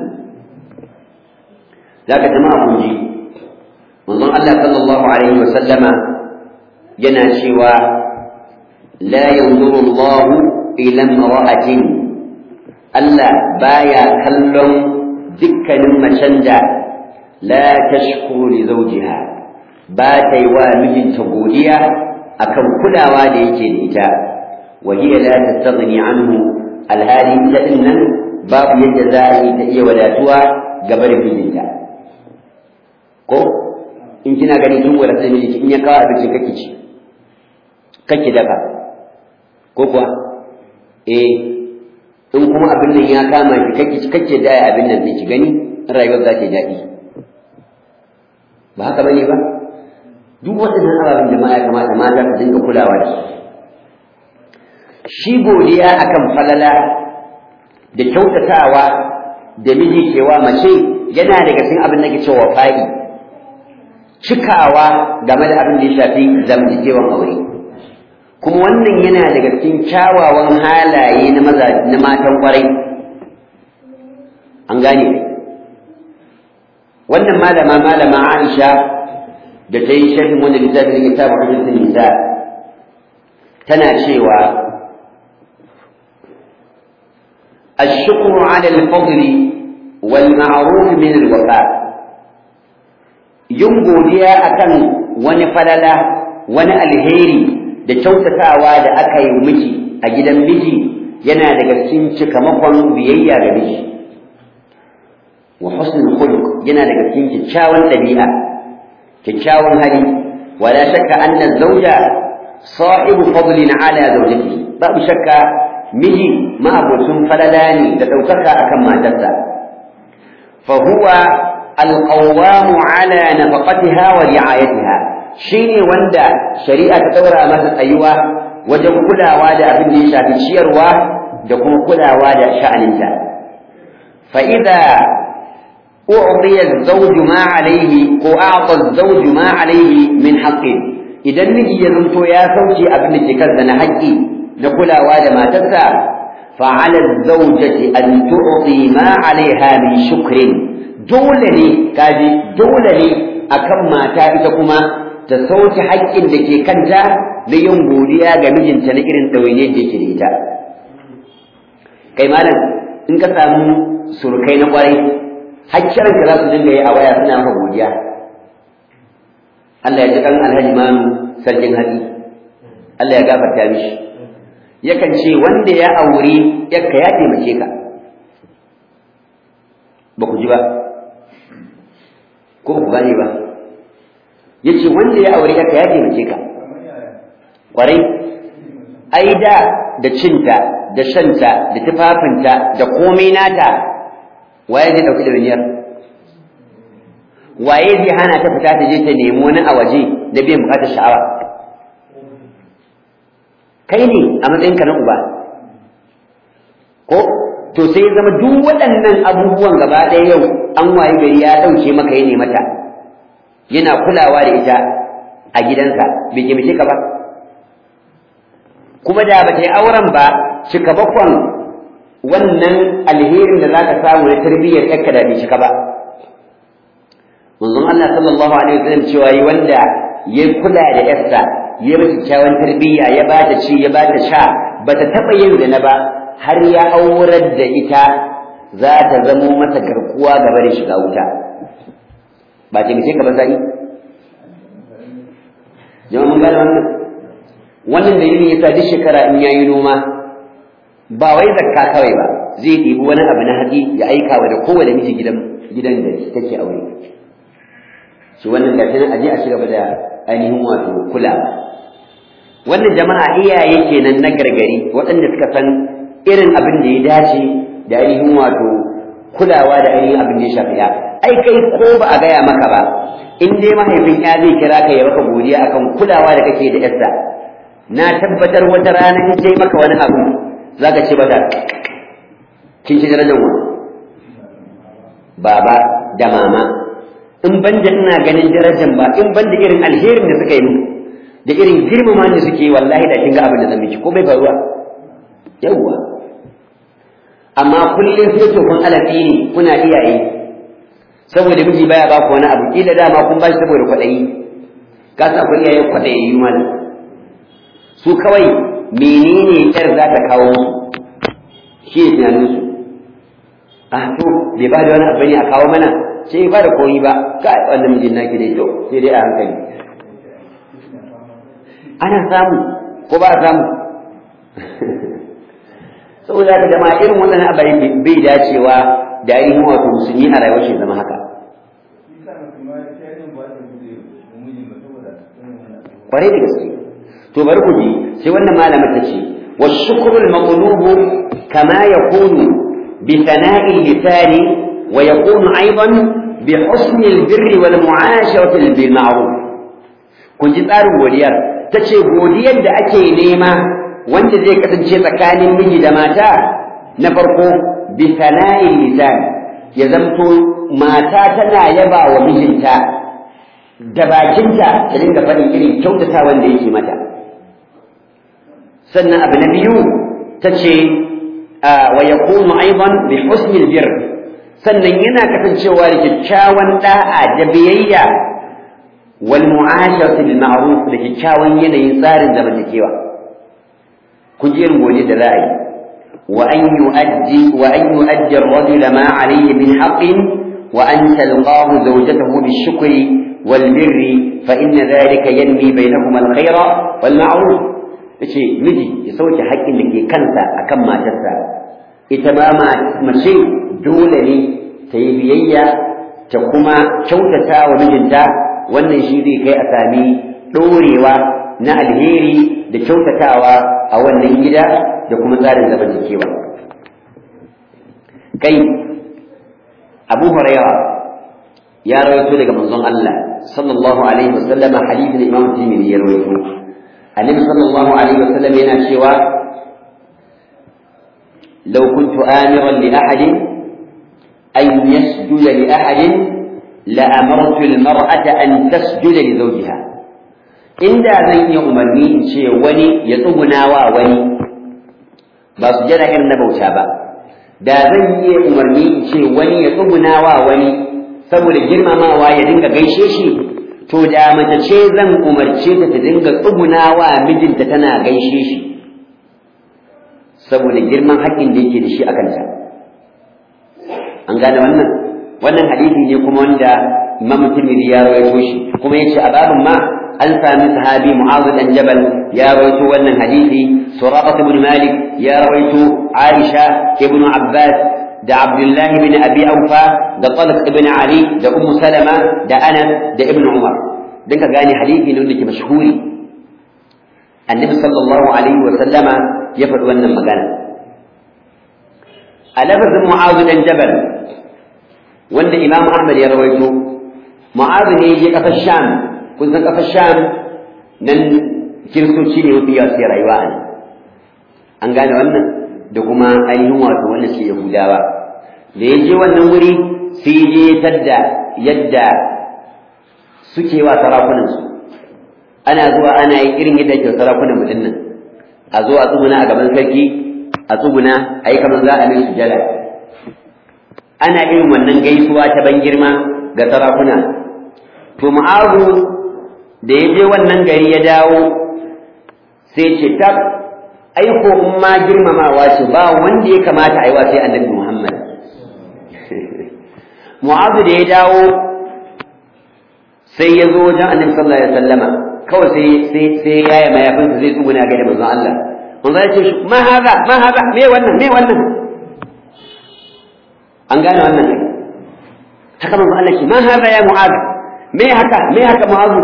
zaka jama'a kun ji manzon Allah sallallahu alaihi wa sallama yana cewa la yanzuru Allah ila imra'atin Allah baya kallon dukkanin macen da la tashkuru li zawjiha ba ta yi wa mijinta godiya akan kulawa da yake da ita wa hiya la tastaghni anhu alhali ta dinnan babu yadda za a yi ta iya wadatuwa gaba da mijinta ko in kina gani kin wadata miji in ya kawo abinci kake ci kake daka ko kuwa eh in kuma abin nan ya kama ki kake kake da abin nan ki gani rayuwar za ta daɗi ba haka bane ba duk waɗannan ababen jama'a ya kamata mata su dinga kulawa da su shi godiya akan falala da kyautatawa da miji kewa mace yana daga cikin abin da ke cewa fa'i cikawa game da abin da ya shafi zamantakewan aure kuma wannan yana daga cikin kyawawan halaye na maza na matan kwarai an gane wannan malama malama Aisha da ta yi sharhin wanda littafin kitabun hadisin nisa tana cewa الشكر على الفضل والمعروف من الوفاء yin godiya akan wani falala wani alheri da kyautatawa da aka yi miji a gidan miji yana daga cikin cikamakon biyayya ga miji wa husnul khuluq yana daga cikin kyakkyawan dabi'a kyakkyawan hali wala shakka anna zawja sahibu fadlin ala zawjatihi babu shakka miji ma'abocin falala ne da ɗaukaka akan matarsa fa huwa alqawwamu ala nafaqatiha wa ri'ayatiha shine wanda shari'a ta daura masa tsayuwa wajen kulawa da abin da ya shafi ciyarwa da kuma kulawa da sha'aninta fa idza u'tiya az-zawj ma alayhi ko a'ta az-zawj ma alayhi min haqqin idan miji ya zanto ya sauke abin da ke kansa na haƙƙi na kulawa da matarsa fa'ala az-zawjati an tu'ti ma 'alayha min shukrin dole ne kaji dole ne akan mata ita kuma ta sauke haƙƙin da ke kanta na yin godiya ga mijinta na irin ɗawainiyar da yake da ita kai malam in ka samu surukai na ƙwarai hakkiran ka za su dinga yi a waya suna maka godiya Allah ya ji kan alhaji manu sarkin hatsi Allah ya gafarta mishi yakan ce wanda ya auri yakka ya taimake ka ba ku ji ba ko ku gane ba ya ce wanda ya auri yakka ya taimake ka ƙwarai ai da da cinta da shanta da tufafinta da komai nata waye zai ɗauki da biniyar waye zai hana ta fita ta je ta nemi wani a waje da biyan bukatar sha'awa kai ne a matsayinka na uba ko to sai zama duk waɗannan abubuwan gaba ɗaya yau an waye gari ya ɗauke maka ya mata yana kulawa da ita a gidansa bai taimake ka ba kuma da ba ta yi auren ba cika bakwan wannan alherin da za ka samu na tarbiyyar ƴarka da bai cika ba manzon Allah sallallahu alaihi wasallam cewa yi wanda ya kula da ƴarsa ya mata kyawun tarbiyya ya ba ta ci ya ba ta sha ba ta taɓa yin zina ba har ya aurar da ita za ta zamo masa garkuwa gaba da shiga wuta ba ta mace ka ba sa'i jama'a mun gane wannan wannan dalilin yasa duk shekara in yayi noma ba wai zakka kawai ba zai ɗibi wani abu na haɗi ya aika wa da kowane miji gidan gidan da take aure shi wannan gashi nan aje a ci gaba da ainihin wato kula wannan jama'a iyaye kenan na gargari waɗanda suka san irin abin da ya dace da ainihin wato kulawa da ainihin abin da ya shafi ya ai kai ko ba a gaya maka ba in dai mahaifin ya zai kira ka ya maka godiya akan kulawa da kake da yarsa na tabbatar wata rana in sai maka wani abu zaka ce mata kin ci darajar wani baba da mama in ban da ina ganin darajar ba in ban da irin alherin da suka yi min da irin girmama da suke yi wallahi da kin ga abin da zan miki ko bai faruwa yawwa amma kullum sai to kun alafi ne kuna iyaye saboda miji baya ba ku wani abu kila dama kun bashi saboda kwaɗayi ka sa ku iyaye kwaɗayi mana su kawai menene yar za ta kawo musu shi ne tunaninsu ah to bai ba da wani abu ne a kawo mana sai ba da koyi ba ka wannan mijin naki dai to sai dai a hankali ana samu ko ba a samu saboda haka jama'a irin wannan abayin bai dacewa da ainihin wato musulmi a rayuwar shi zama haka kwarai da gaske to bari ku ji sai wannan malama ta ce wa shukrul maqlubu kama yakunu bi sana'il lisani wa yakunu aidan bi husni albirri wal mu'asharati bil ma'ruf kun ji tsarin godiyar tace godiyar da ake nema wanda zai kasance tsakanin miji da mata na farko bi sana'il lisan ya zamto mata tana yaba wa mijinta da bakinta ta dinga faɗin irin kyautata wanda yake mata sannan abu na biyu ta ce wa yakunu aidan bi husnil bir sannan yana kasancewa da kyakkyawan da'a da biyayya wal mu'asharati bil ma'ruf da kyakkyawan yanayin tsarin zamantakewa kun ji irin gode da ra'ayi wa an yu'addi wa an yu'addi ar-rajula ma alayhi min haqqin wa an talqahu zawjatahu bi-shukri wal-birri fa inna dhalika yanmi bainahuma al-khayra wal-ma'ruf yace miji ya sauke haƙƙin da ke kansa akan matarsa ita ma mace dole ne ta yi biyayya ta kuma kyautata wa mijinta wannan shi zai kai a sami ɗorewa na alheri da kyautatawa a wannan gida da kuma tsarin zamantakewa kai abu huraira ya rawaito daga manzon Allah sallallahu alaihi wasallama hadithin imam tirmidhi ya rawaito annabi sallallahu alaihi wasallam yana cewa law kuntu amiran li ahadin an yasjuda li ahadin la amartu al-mar'ata an tasjuda li zawjiha inda zan iya umarni in ce wani ya tsuguna wa wani ba su jira irin na bauta ba da zan iya umarni in ce wani ya tsuguna wa wani saboda girmamawa ya dinga gaishe shi to da mace ce zan umarce ta ta dinga tsuguna wa mijinta tana gaishe shi saboda girman haƙƙin da yake da shi a kanta an gane wannan wannan hadisi ne kuma wanda imam tirmidhi ya rawaito shi kuma yace a babin ma an sami sahabi mu'adh dan jabal ya rawaito wannan hadisi suraqah ibn malik ya rawaito aisha ibn abbas da abdullahi ibn abi aufa da talq ibn ali da ummu salama da anas da ibn umar dan ka gane hadisi ne wanda ke mashhuri annabi sallallahu alaihi wa sallama ya faɗi wannan magana a lafazin mu'adh dan jabal wanda imam ahmad ya rawaito mu'adh ne ya kasar sham kun san ƙasar sham nan kiristoci ne mafi yawa sai rayuwa a an gane wannan da kuma ainihin wato wanda ke yahudawa da ya je wannan wuri sai je tadda yadda suke wa sarakunansu ana zuwa ana yi irin yadda ke sarakunan mutum nan a zo a tsuguna a gaban sarki a tsuguna a yi kamar za a mai sujada ana irin wannan gaisuwa ta ban girma ga sarakuna to mu'azu da ya je wannan gari ya dawo sai ce tab aiko in ma girmamawa ce ba wanda ya kamata a yi wa sai annabi Muhammad Mu'azu da ya dawo sai ya zo wajen annabi sallallahu alaihi wasallama kawai sai sai sai ya yi mayafinsa zai tsuguna ga da manzon Allah manzon ya ce ma haza ma haza me wannan me wannan an gane wannan ne haka manzon Allah ce ma haza ya Mu'azu me haka me haka Mu'azu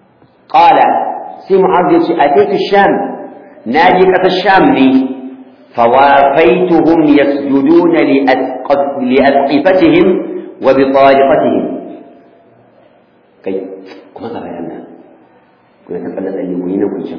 قال سي معاذ يقول أتيت الشام ناجي قت الشام لي فوافيتهم يسجدون لأسقفتهم وبطارقتهم كي كما قال لنا كنا تقلت أن يكون كل شيء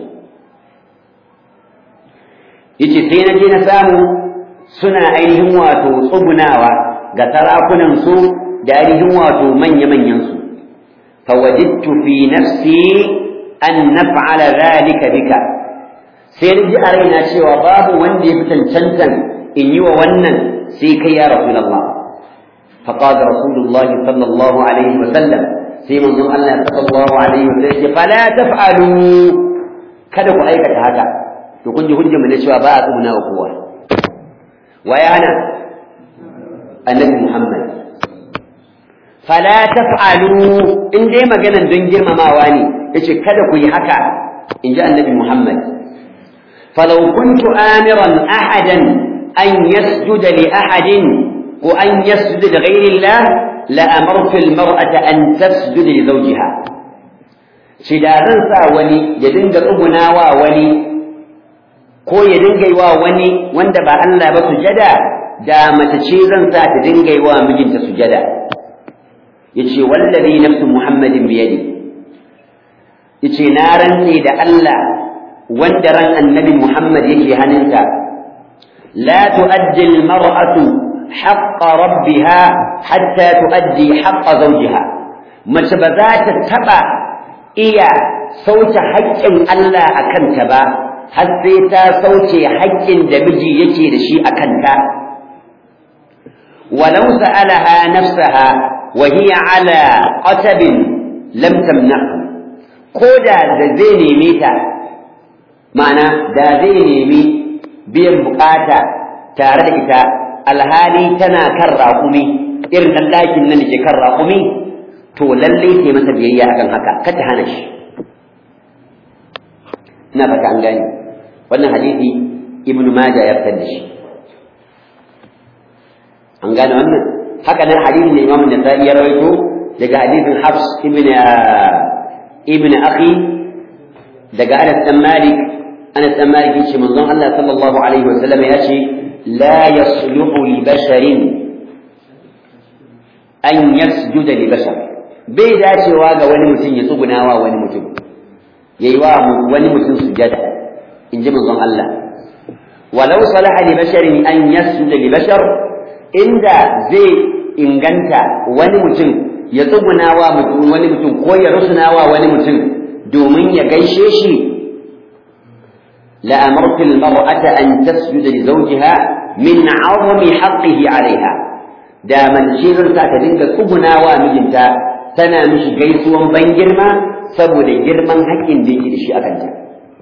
yace sai na je na samu suna ainihin wato tsugunawa ga sarakunan su da ainihin wato manya-manyan su fawajidtu fi nafsi an naf'ala dhalika bika sai na ji a raina cewa babu wanda ya fi cancantan in yi wa wannan sai kai ya rasulullah faqala rasulullahi sallallahu alaihi wa sallam sai manzon Allah sallallahu alaihi wa sallam ya fala taf'alu kada ku aikata haka to kun ji hujjar mu na cewa ba a tsuguna wa kowa waya hana annabi Muhammad fala taf'alu in dai maganan don girmamawa ne yace kada ku yi haka in ji annabi Muhammad falau kuntu amiran ahadan an yasjuda li ahadin ko an yasjuda li ghayri Allah la amartu al-mar'ata an tasjuda li zawjiha shi da zan sa wani ya dinga tsugunawa wani ko ya dinga yi wa wani wanda ba Allah ba sujada da mace ce zan sa ta dinga yi wa mijinta sujada yace wallazi nafsu muhammadin biyadi yace na rantse da Allah wanda ran annabi muhammad yake hannunta la tuaddi almar'atu haqqa rabbiha hatta tuaddi haqqa zawjiha mace ba za ta taba iya sauke haƙƙin Allah a kanta ba har sai ta sauke haƙƙin da miji yake da shi a kanta walau sa'alaha nafsaha wa hiya ala qatabin lam tamna'hu ko da da zai neme ta ma'ana da zai nemi biyan bukata tare da ita alhali tana kan raƙumi irin ɗan ɗakin nan da ke kan raƙumi to lallai ta masa biyayya akan haka kar ta hana shi ina fata an gane wannan hadisi ibnu majah ya fitar da shi an gane wannan haka nan hadisin da imam an-nasa'i ya rawaito daga hadisin hafs ibn ibn akhi daga anas dan malik anas dan malik yace manzon Allah sallallahu alaihi wasallam ya ce la yasluhu li basharin an yasjuda li bashar bai dacewa ga wani mutum ya tsugunawa wani mutum yayi wa wani mutum sujada in ji manzon Allah walau salaha li basharin an yasjuda li bashar inda zai inganta wani mutum ya tsugunawa mutum wani mutum ko ya rusunawa wani mutum domin ya gaishe shi la amartu al mar'ata an tasjuda li zawjiha min 'azami haqqihi 'alayha da mace zan sa ta dinga tsugunawa mijinta tana mishi gaisuwan ban girma saboda girman haƙƙin da yake da shi akan ta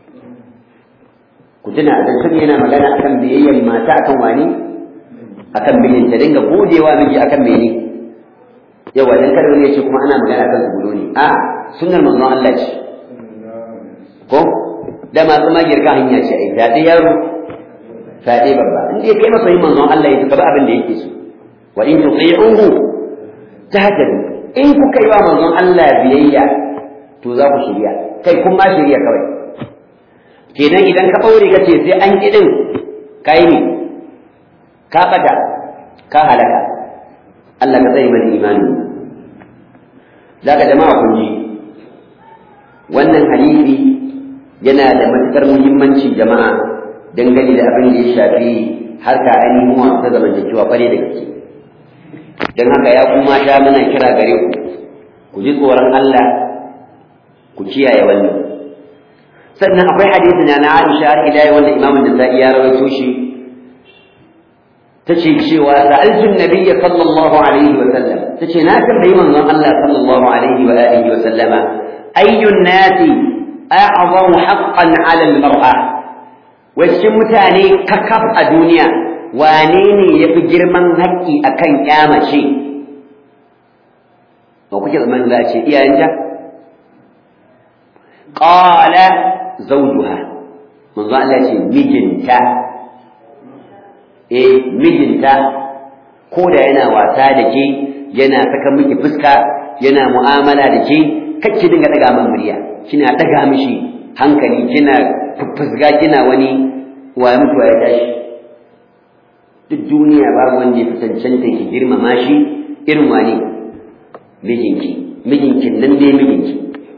ku tuna dan sun yana magana akan biyayyar mata akan wani akan mijinta dinga godewa miji akan mene yawa dan kada wani ya ce kuma ana magana akan zubulo ne a sunnar manzon Allah ce ko da masu magirka hanya ce ai fyaɗe yaro fyaɗe babba in dai kai masa yin manzon Allah ya gaba abin da yake so wa in tuti'uhu tahtadu in kuka yi wa manzon Allah biyayya to za ku shirya kai kun ma shirya kawai kenan idan ka ɓaure ka ce sai an ƙi ɗin ka yi ne ka ɓata ka halaka Allah ka tsaye mana imani za ka jama'a kun ji wannan hadisi yana da matuƙar muhimmanci jama'a dangane da abin da ya shafi harka ainihin wasu zamantakewa kware da gaske don haka ya kuma sha mana kira gare ku ku ji tsoron Allah ku kiyaye wannan sannan akwai hadisi na na Aisha har ila wanda Imam Nasa'i ya rawaito shi tace cewa sa'altu an-nabiyya sallallahu alaihi wa sallam tace na tambayi manzon Allah sallallahu alaihi wa alihi wa sallama ayyu an-nasi a'zamu haqqan 'ala al-mar'a wacce mutane kakaf a duniya wane ne yafi girman haƙƙi akan mace? ba kuke zaman za a ce iyayenta qala zawjuha manzo Allah ce mijinta eh mijinta ko da yana wasa da ke yana saka miki fuska yana mu'amala da ke kake dinga daga man murya kina daga mishi hankali kina fufusga kina wani wa mutuwa ya tashi duk duniya babu wanda ya fi cancanta ki girmama shi irin wani mijinki mijinki nan dai mijinki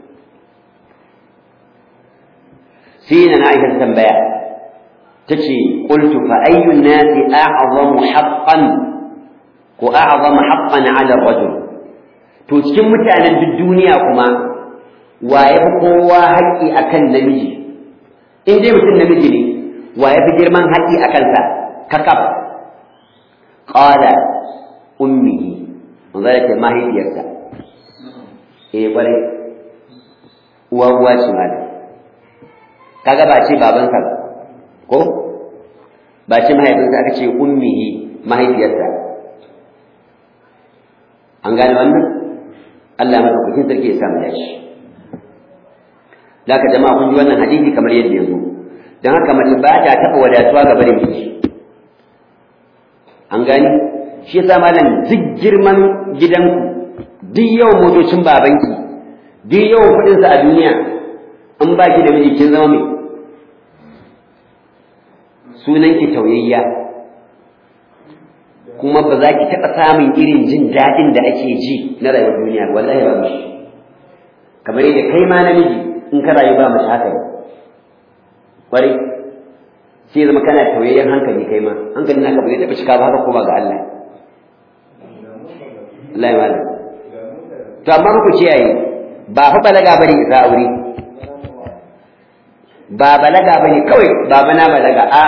sai na Aisha tambaya tace qultu fa ayyu nasi a'zamu haqqan ko a'zamu haqqan 'ala ar-rajul to cikin mutanen duk duniya kuma wa ya fi kowa haƙƙi akan namiji in dai mutum namiji ne wa ya fi girman haƙƙi a kansa kakaf qala ummihi manzo yake mahaifiyarsa eh bare uwa uwa ce malam kaga ba ce babansa ba ko ba ce mahaifinsa aka ce ummihi mahaifiyarsa an gane wannan Allah madaukakin sarki ya samu dashi Laka jama'a kun ji wannan hadisi kamar yadda ya zo don haka mace ba ta taɓa wadatuwa ga barin miji an gani shi yasa malam duk girman gidanku duk yawan motocin babanki duk yawan kuɗinsa a duniya in ba ki da miji kin zama mai sunanki tauyayya kuma ba za ki taɓa samun irin jin daɗin da ake ji na rayuwar duniya wallahi ba shi kamar yadda kai ma namiji in ka rayu ba mace haka ne kwarai sai zama kana tauyayyen hankali kai ma hankali naka ba zai taɓa cika ba haka ko ba ga Allah Allah ya malam to amma ku kiyaye ba fa balaga bane isa aure ba balaga bane kawai baba na balaga a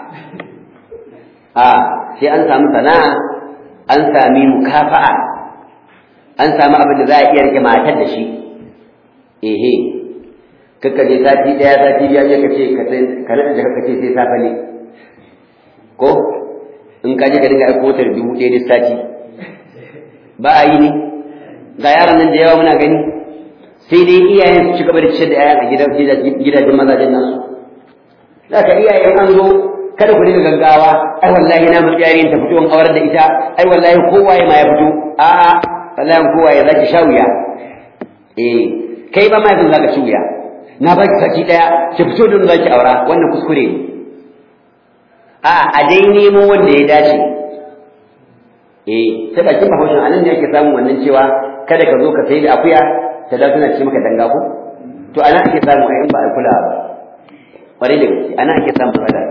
a sai an samu sana'a an sami mukafa'a an samu abin da za a iya rike matar da shi ehe kakka je sati daya sati biya je ka ce ka sai ka rada jaka ka ce sai safa ne ko in ka je ka dinga aiko ta dubu ɗaya duk sati ba a yi ne ga yaran nan da yawa muna gani sai dai iyayen su ci gaba da ciyar da yayan a gidajen mazajen nasu za ka iyayen an zo kada ku dinga gaggawa ai wallahi na mutu yarin ta fito in aurar da ita ai wallahi kowa ya ma ya fito a'a wallahi kowa ya zaki sha wuya eh kai ba ma yanzu zaka ci wuya na baki saki daya ki fito da zaki aura wannan kuskure ne a a dai nemo wanda ya dace eh ta bakin bahaushen anan ne ake samun wannan cewa kada ka zo ka sai da akuya ta da tana ce maka danga ko to ana ake samu ai in ba a kula ba kwarai da gaske ana ake samun matsala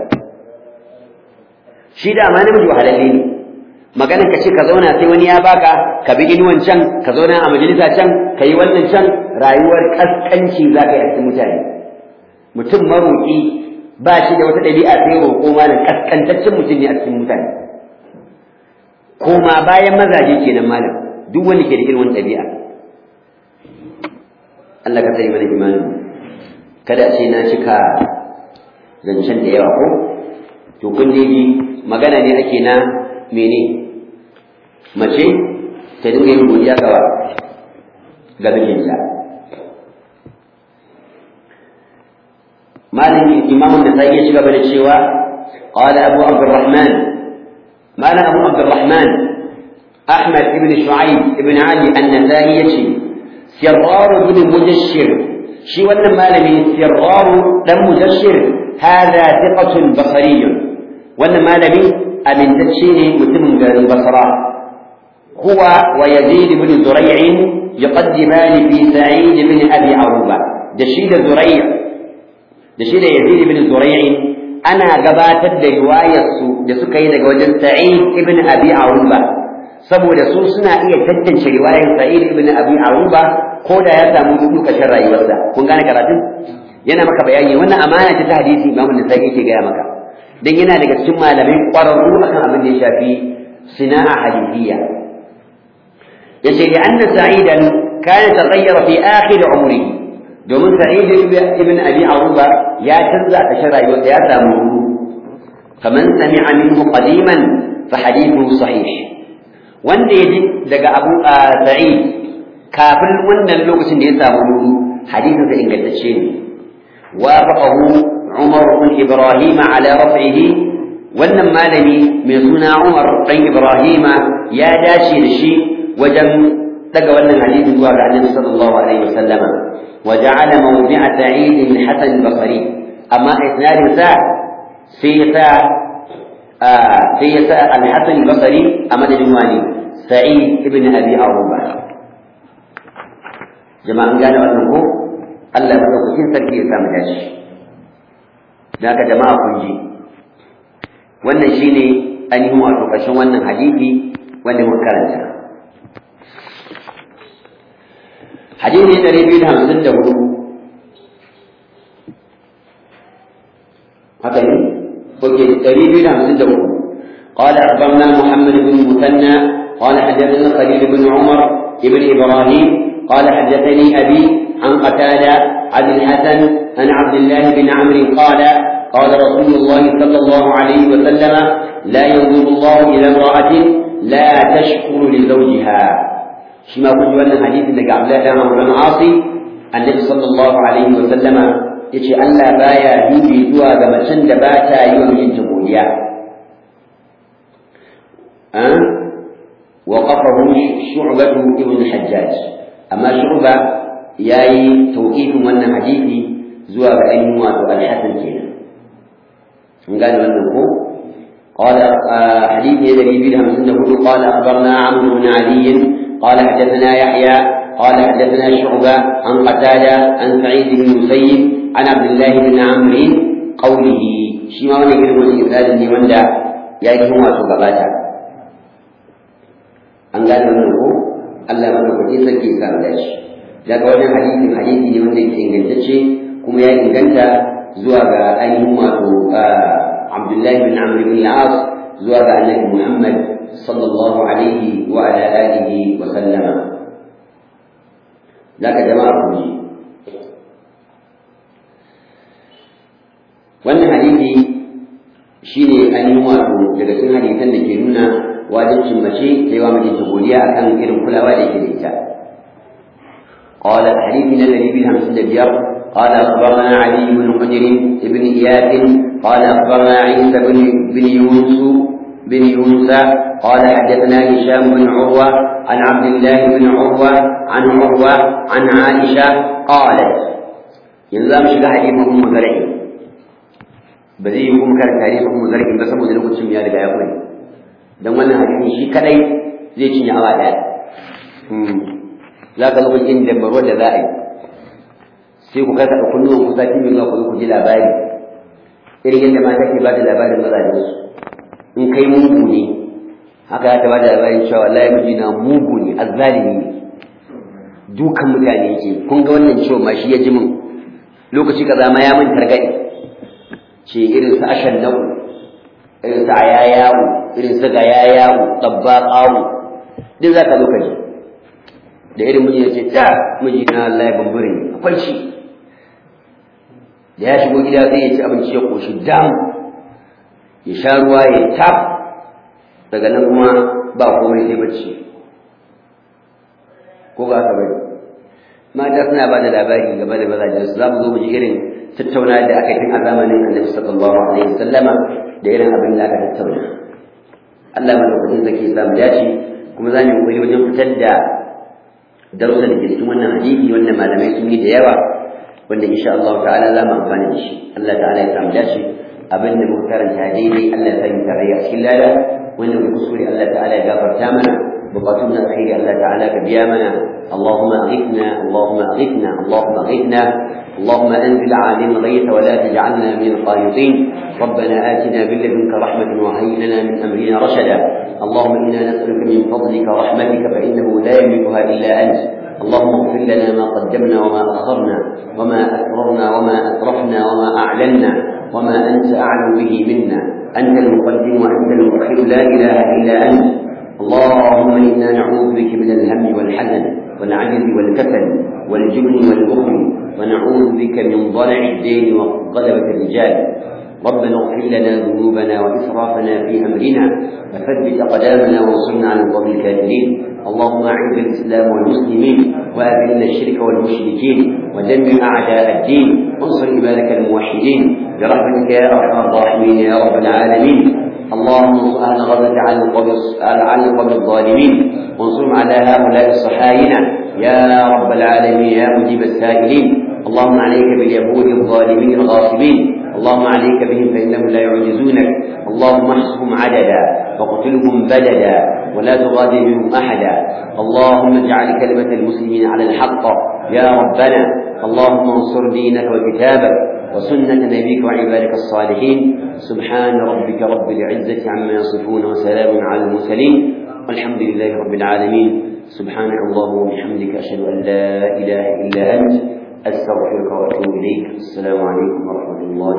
shi da ma namiji wahalalle ne maganar ka ce ka zauna sai wani ya baka ka bi inuwan can ka zauna a majalisa can ka yi wannan can rayuwar kaskanci za ka yi a cikin mutane mutum maroƙi ba shi da wata ɗabi'a sai roƙo malam kaskantaccen mutum ne a cikin mutane koma bayan mazaje kenan malam duk wanda ke da irin wani ɗabi'a Allah ka sani mana imanin kada a ce na cika zancen da yawa ko to kun ji magana ne ake na mene mace ta dinga yin godiya gawa ga mijinta malami imamun da sai ya ci gaba da cewa qala abu abdurrahman malam abu abdurrahman ahmad ibn shu'aib ibn ali an-nasai yace sirrar ibn mujashshir shi wannan malami sirrar dan mujashshir hada thiqatun basariyyun wannan malami amintacce ne mutumin garin basra huwa wa yazid ibn zuray'in yuqaddiman fi sa'id ibn abi aruba da shi da zuray' da shi da yazid ibn zuray'in ana gabatar da riwayar su da suka yi daga wajen sa'id ibn abi aruba saboda su suna iya tantance riwayar sa'id ibn abi aruba ko da ya samu dudu kashin rayuwarsa kun gane karatun yana maka bayani wannan amana ce ta hadisi imamu da sai yake gaya maka dan yana daga cikin malamai ƙwararru akan abin da ya shafi sina'a hadithiyya yace li anna sa'idan kana taghayyara fi akhir umrihi domin sa'id ibn abi aruba ya canza a ƙarshen rayuwarsa ya samu faman sami'a minhu qadiman fa hadithu sahih wanda ya ji daga abu sa'id kafin wannan lokacin da ya samu hadisin sa ingantacce ne wafaqahu عمر بن إبراهيم على رفعه wannan malami mai suna Umar dan Ibrahim ya dace da shi wajen daga wannan hadisi zuwa ga Annabi sallallahu alaihi wasallama wa ja'ala mawdi'a Sa'id bin Hasan al-Basri amma isnadin sa sai sa sai ya sa al-hasan al-basri a madadin wani sa'id ibn abi aruba jama'an gane wannan ko Allah ya madaukakin sarki ya samu dashi da haka jama'a kun ji wannan shine ainihin wato ƙarshen wannan hadisi wanda muka karanta hadisi ɗari biyu da hamsin da hudu haka ne oke ɗari biyu da hamsin da hudu قال أخبرنا محمد بن المثنى قال حدثنا خليل بن عمر بن إبراهيم قال حدثني أبي عن قتادة عن الحسن عن عبد الله بن عمرو قال قال رسول الله صلى الله عليه وسلم لا ينظر الله إلى امرأة لا تشكر لزوجها شما كنت وانا حديث لك عبد الله بن عمرو بن عاصي النبي صلى الله عليه وسلم yace Allah baya dubi zuwa ga macen da ba ta yi wa mijinta godiya وقفه شعبة ابن الحجاج أما شعبة ياي توقيف من حديثي زوا بأن واتو الحسن كينا قال من قال حديث يدري بهم سنه قال أخبرنا عمرو بن علي قال حدثنا يحيى قال حدثنا شعبة عن قتادة عن سعيد بن المسيب عن عبد الله بن عمرو قوله شيما وني كلمة إرسال لي وندا يا إخوة واتو an gane wannan ko Allah mana kuɗi sarki ya samu dashi daga wannan hadisin hadisi ne wanda yake ingantacce kuma ya inganta zuwa ga ainihin wato Abdullahi bin Amr bin al-As zuwa ga Annabi Muhammad sallallahu alaihi wa ala alihi wa sallama daga jama'a ku ji wannan hadisi shine ainihin wato daga cikin hadisan da ke nuna wajibcin mace ta yi wa mijinta godiya akan irin kulawa da yake da ita قال حديثنا الذي به همسن الديار قال أخبرنا علي بن حجر بن إياس قال أخبرنا عيسى بن بن يونس بن يونس قال حدثنا هشام بن عروة عن عبد الله بن عروة عن عروة عن عائشة قالت ينزل شغا حديث أم زرع بزي يكون كان تاريخ أم زرع بس أبو ذلك الشمياء لقى يقول don wannan hadisi shi kadai zai cinye awa daya za ka lokacin inda baro da za a yi sai ku kasa kunnuwan ku sati mai zuwa ku ku ji labari irin yadda mata ke ba da labarin mazajen su in kai mugu ne haka ya ta ba da labarin cewa wallahi miji na mugu ne azzalimi ne dukan mutane yake kun ga wannan ciwon ma shi ya ji min lokaci kaza ma ya min targaɗe ce irin su ashan nau irin su ayayawo irin su ga yayawo tsabba ƙawo duk za ka zo ka ji da irin miji ya ce da miji na Allah ya bambure ne akwai shi da ya shigo gida sai ya ci abinci ya koshi dam ya sha ruwa ya taf daga nan kuma ba komai sai bacci ko ba ka bari mata suna ba da labari game da mazajen su za mu zo mu ji irin tattauna da aka yi tun a zamanin annabi sallallahu alaihi wasallama da irin abin da aka tattauna Allah madaukakin zaki ya samu dace kuma za mu yi wajen fitar da darussa da ke cikin wannan hadisi wanda malamai sun yi da yawa wanda insha Allah ta'ala za mu amfana da shi Allah ta'ala ya samu dace abin da muka karanta daidai Allah ya sanya tarayya a cikin lada wanda muka kuskure Allah ta'ala ya gafarta mana bukatun na alkhairi Allah ta'ala ka biya mana اللهم أغثنا اللهم أغثنا اللهم أغثنا اللهم أنزل علينا الغيث ولا تجعلنا من القانطين ربنا آتنا من لدنك رحمة وهيئ لنا من أمرنا رشدا اللهم إنا نسألك من فضلك ورحمتك فإنه لا يملكها إلا أنت اللهم اغفر لنا ما قدمنا وما أخرنا وما أسررنا وما أسرفنا وما أعلنا وما أنت أعلم به منا أنت المقدم وأنت المؤخر لا إله إلا أنت اللهم إنا نعوذ بك من الهم والحزن والعجز والكسل والجبن والبخل ونعوذ بك من ضلع الدين وغلبة الرجال ربنا اغفر لنا ذنوبنا وإسرافنا في أمرنا وثبت أقدامنا وانصرنا على القوم الكافرين اللهم أعز الإسلام والمسلمين وأذل الشرك والمشركين ودمر أعداء الدين وانصر عبادك الموحدين برحمتك يا أرحم الراحمين يا رب العالمين اللهم انصر أهل غزة على القوم على القوم الظالمين وانصرهم على هؤلاء الصحاينة يا رب العالمين يا مجيب السائلين اللهم عليك باليهود الظالمين الغاصبين اللهم عليك بهم فإنهم لا يعجزونك اللهم احصهم عددا وقتلهم بددا ولا تغادر منهم أحدا اللهم اجعل كلمة المسلمين على الحق يا ربنا اللهم انصر دينك وكتابك وسنة نبيك وعبادك الصالحين سبحان ربك رب العزة عما يصفون وسلام على المرسلين والحمد لله رب العالمين سبحانك اللهم وبحمدك أشهد أن لا إله إلا أنت أستغفرك وأتوب إليك السلام عليكم ورحمة الله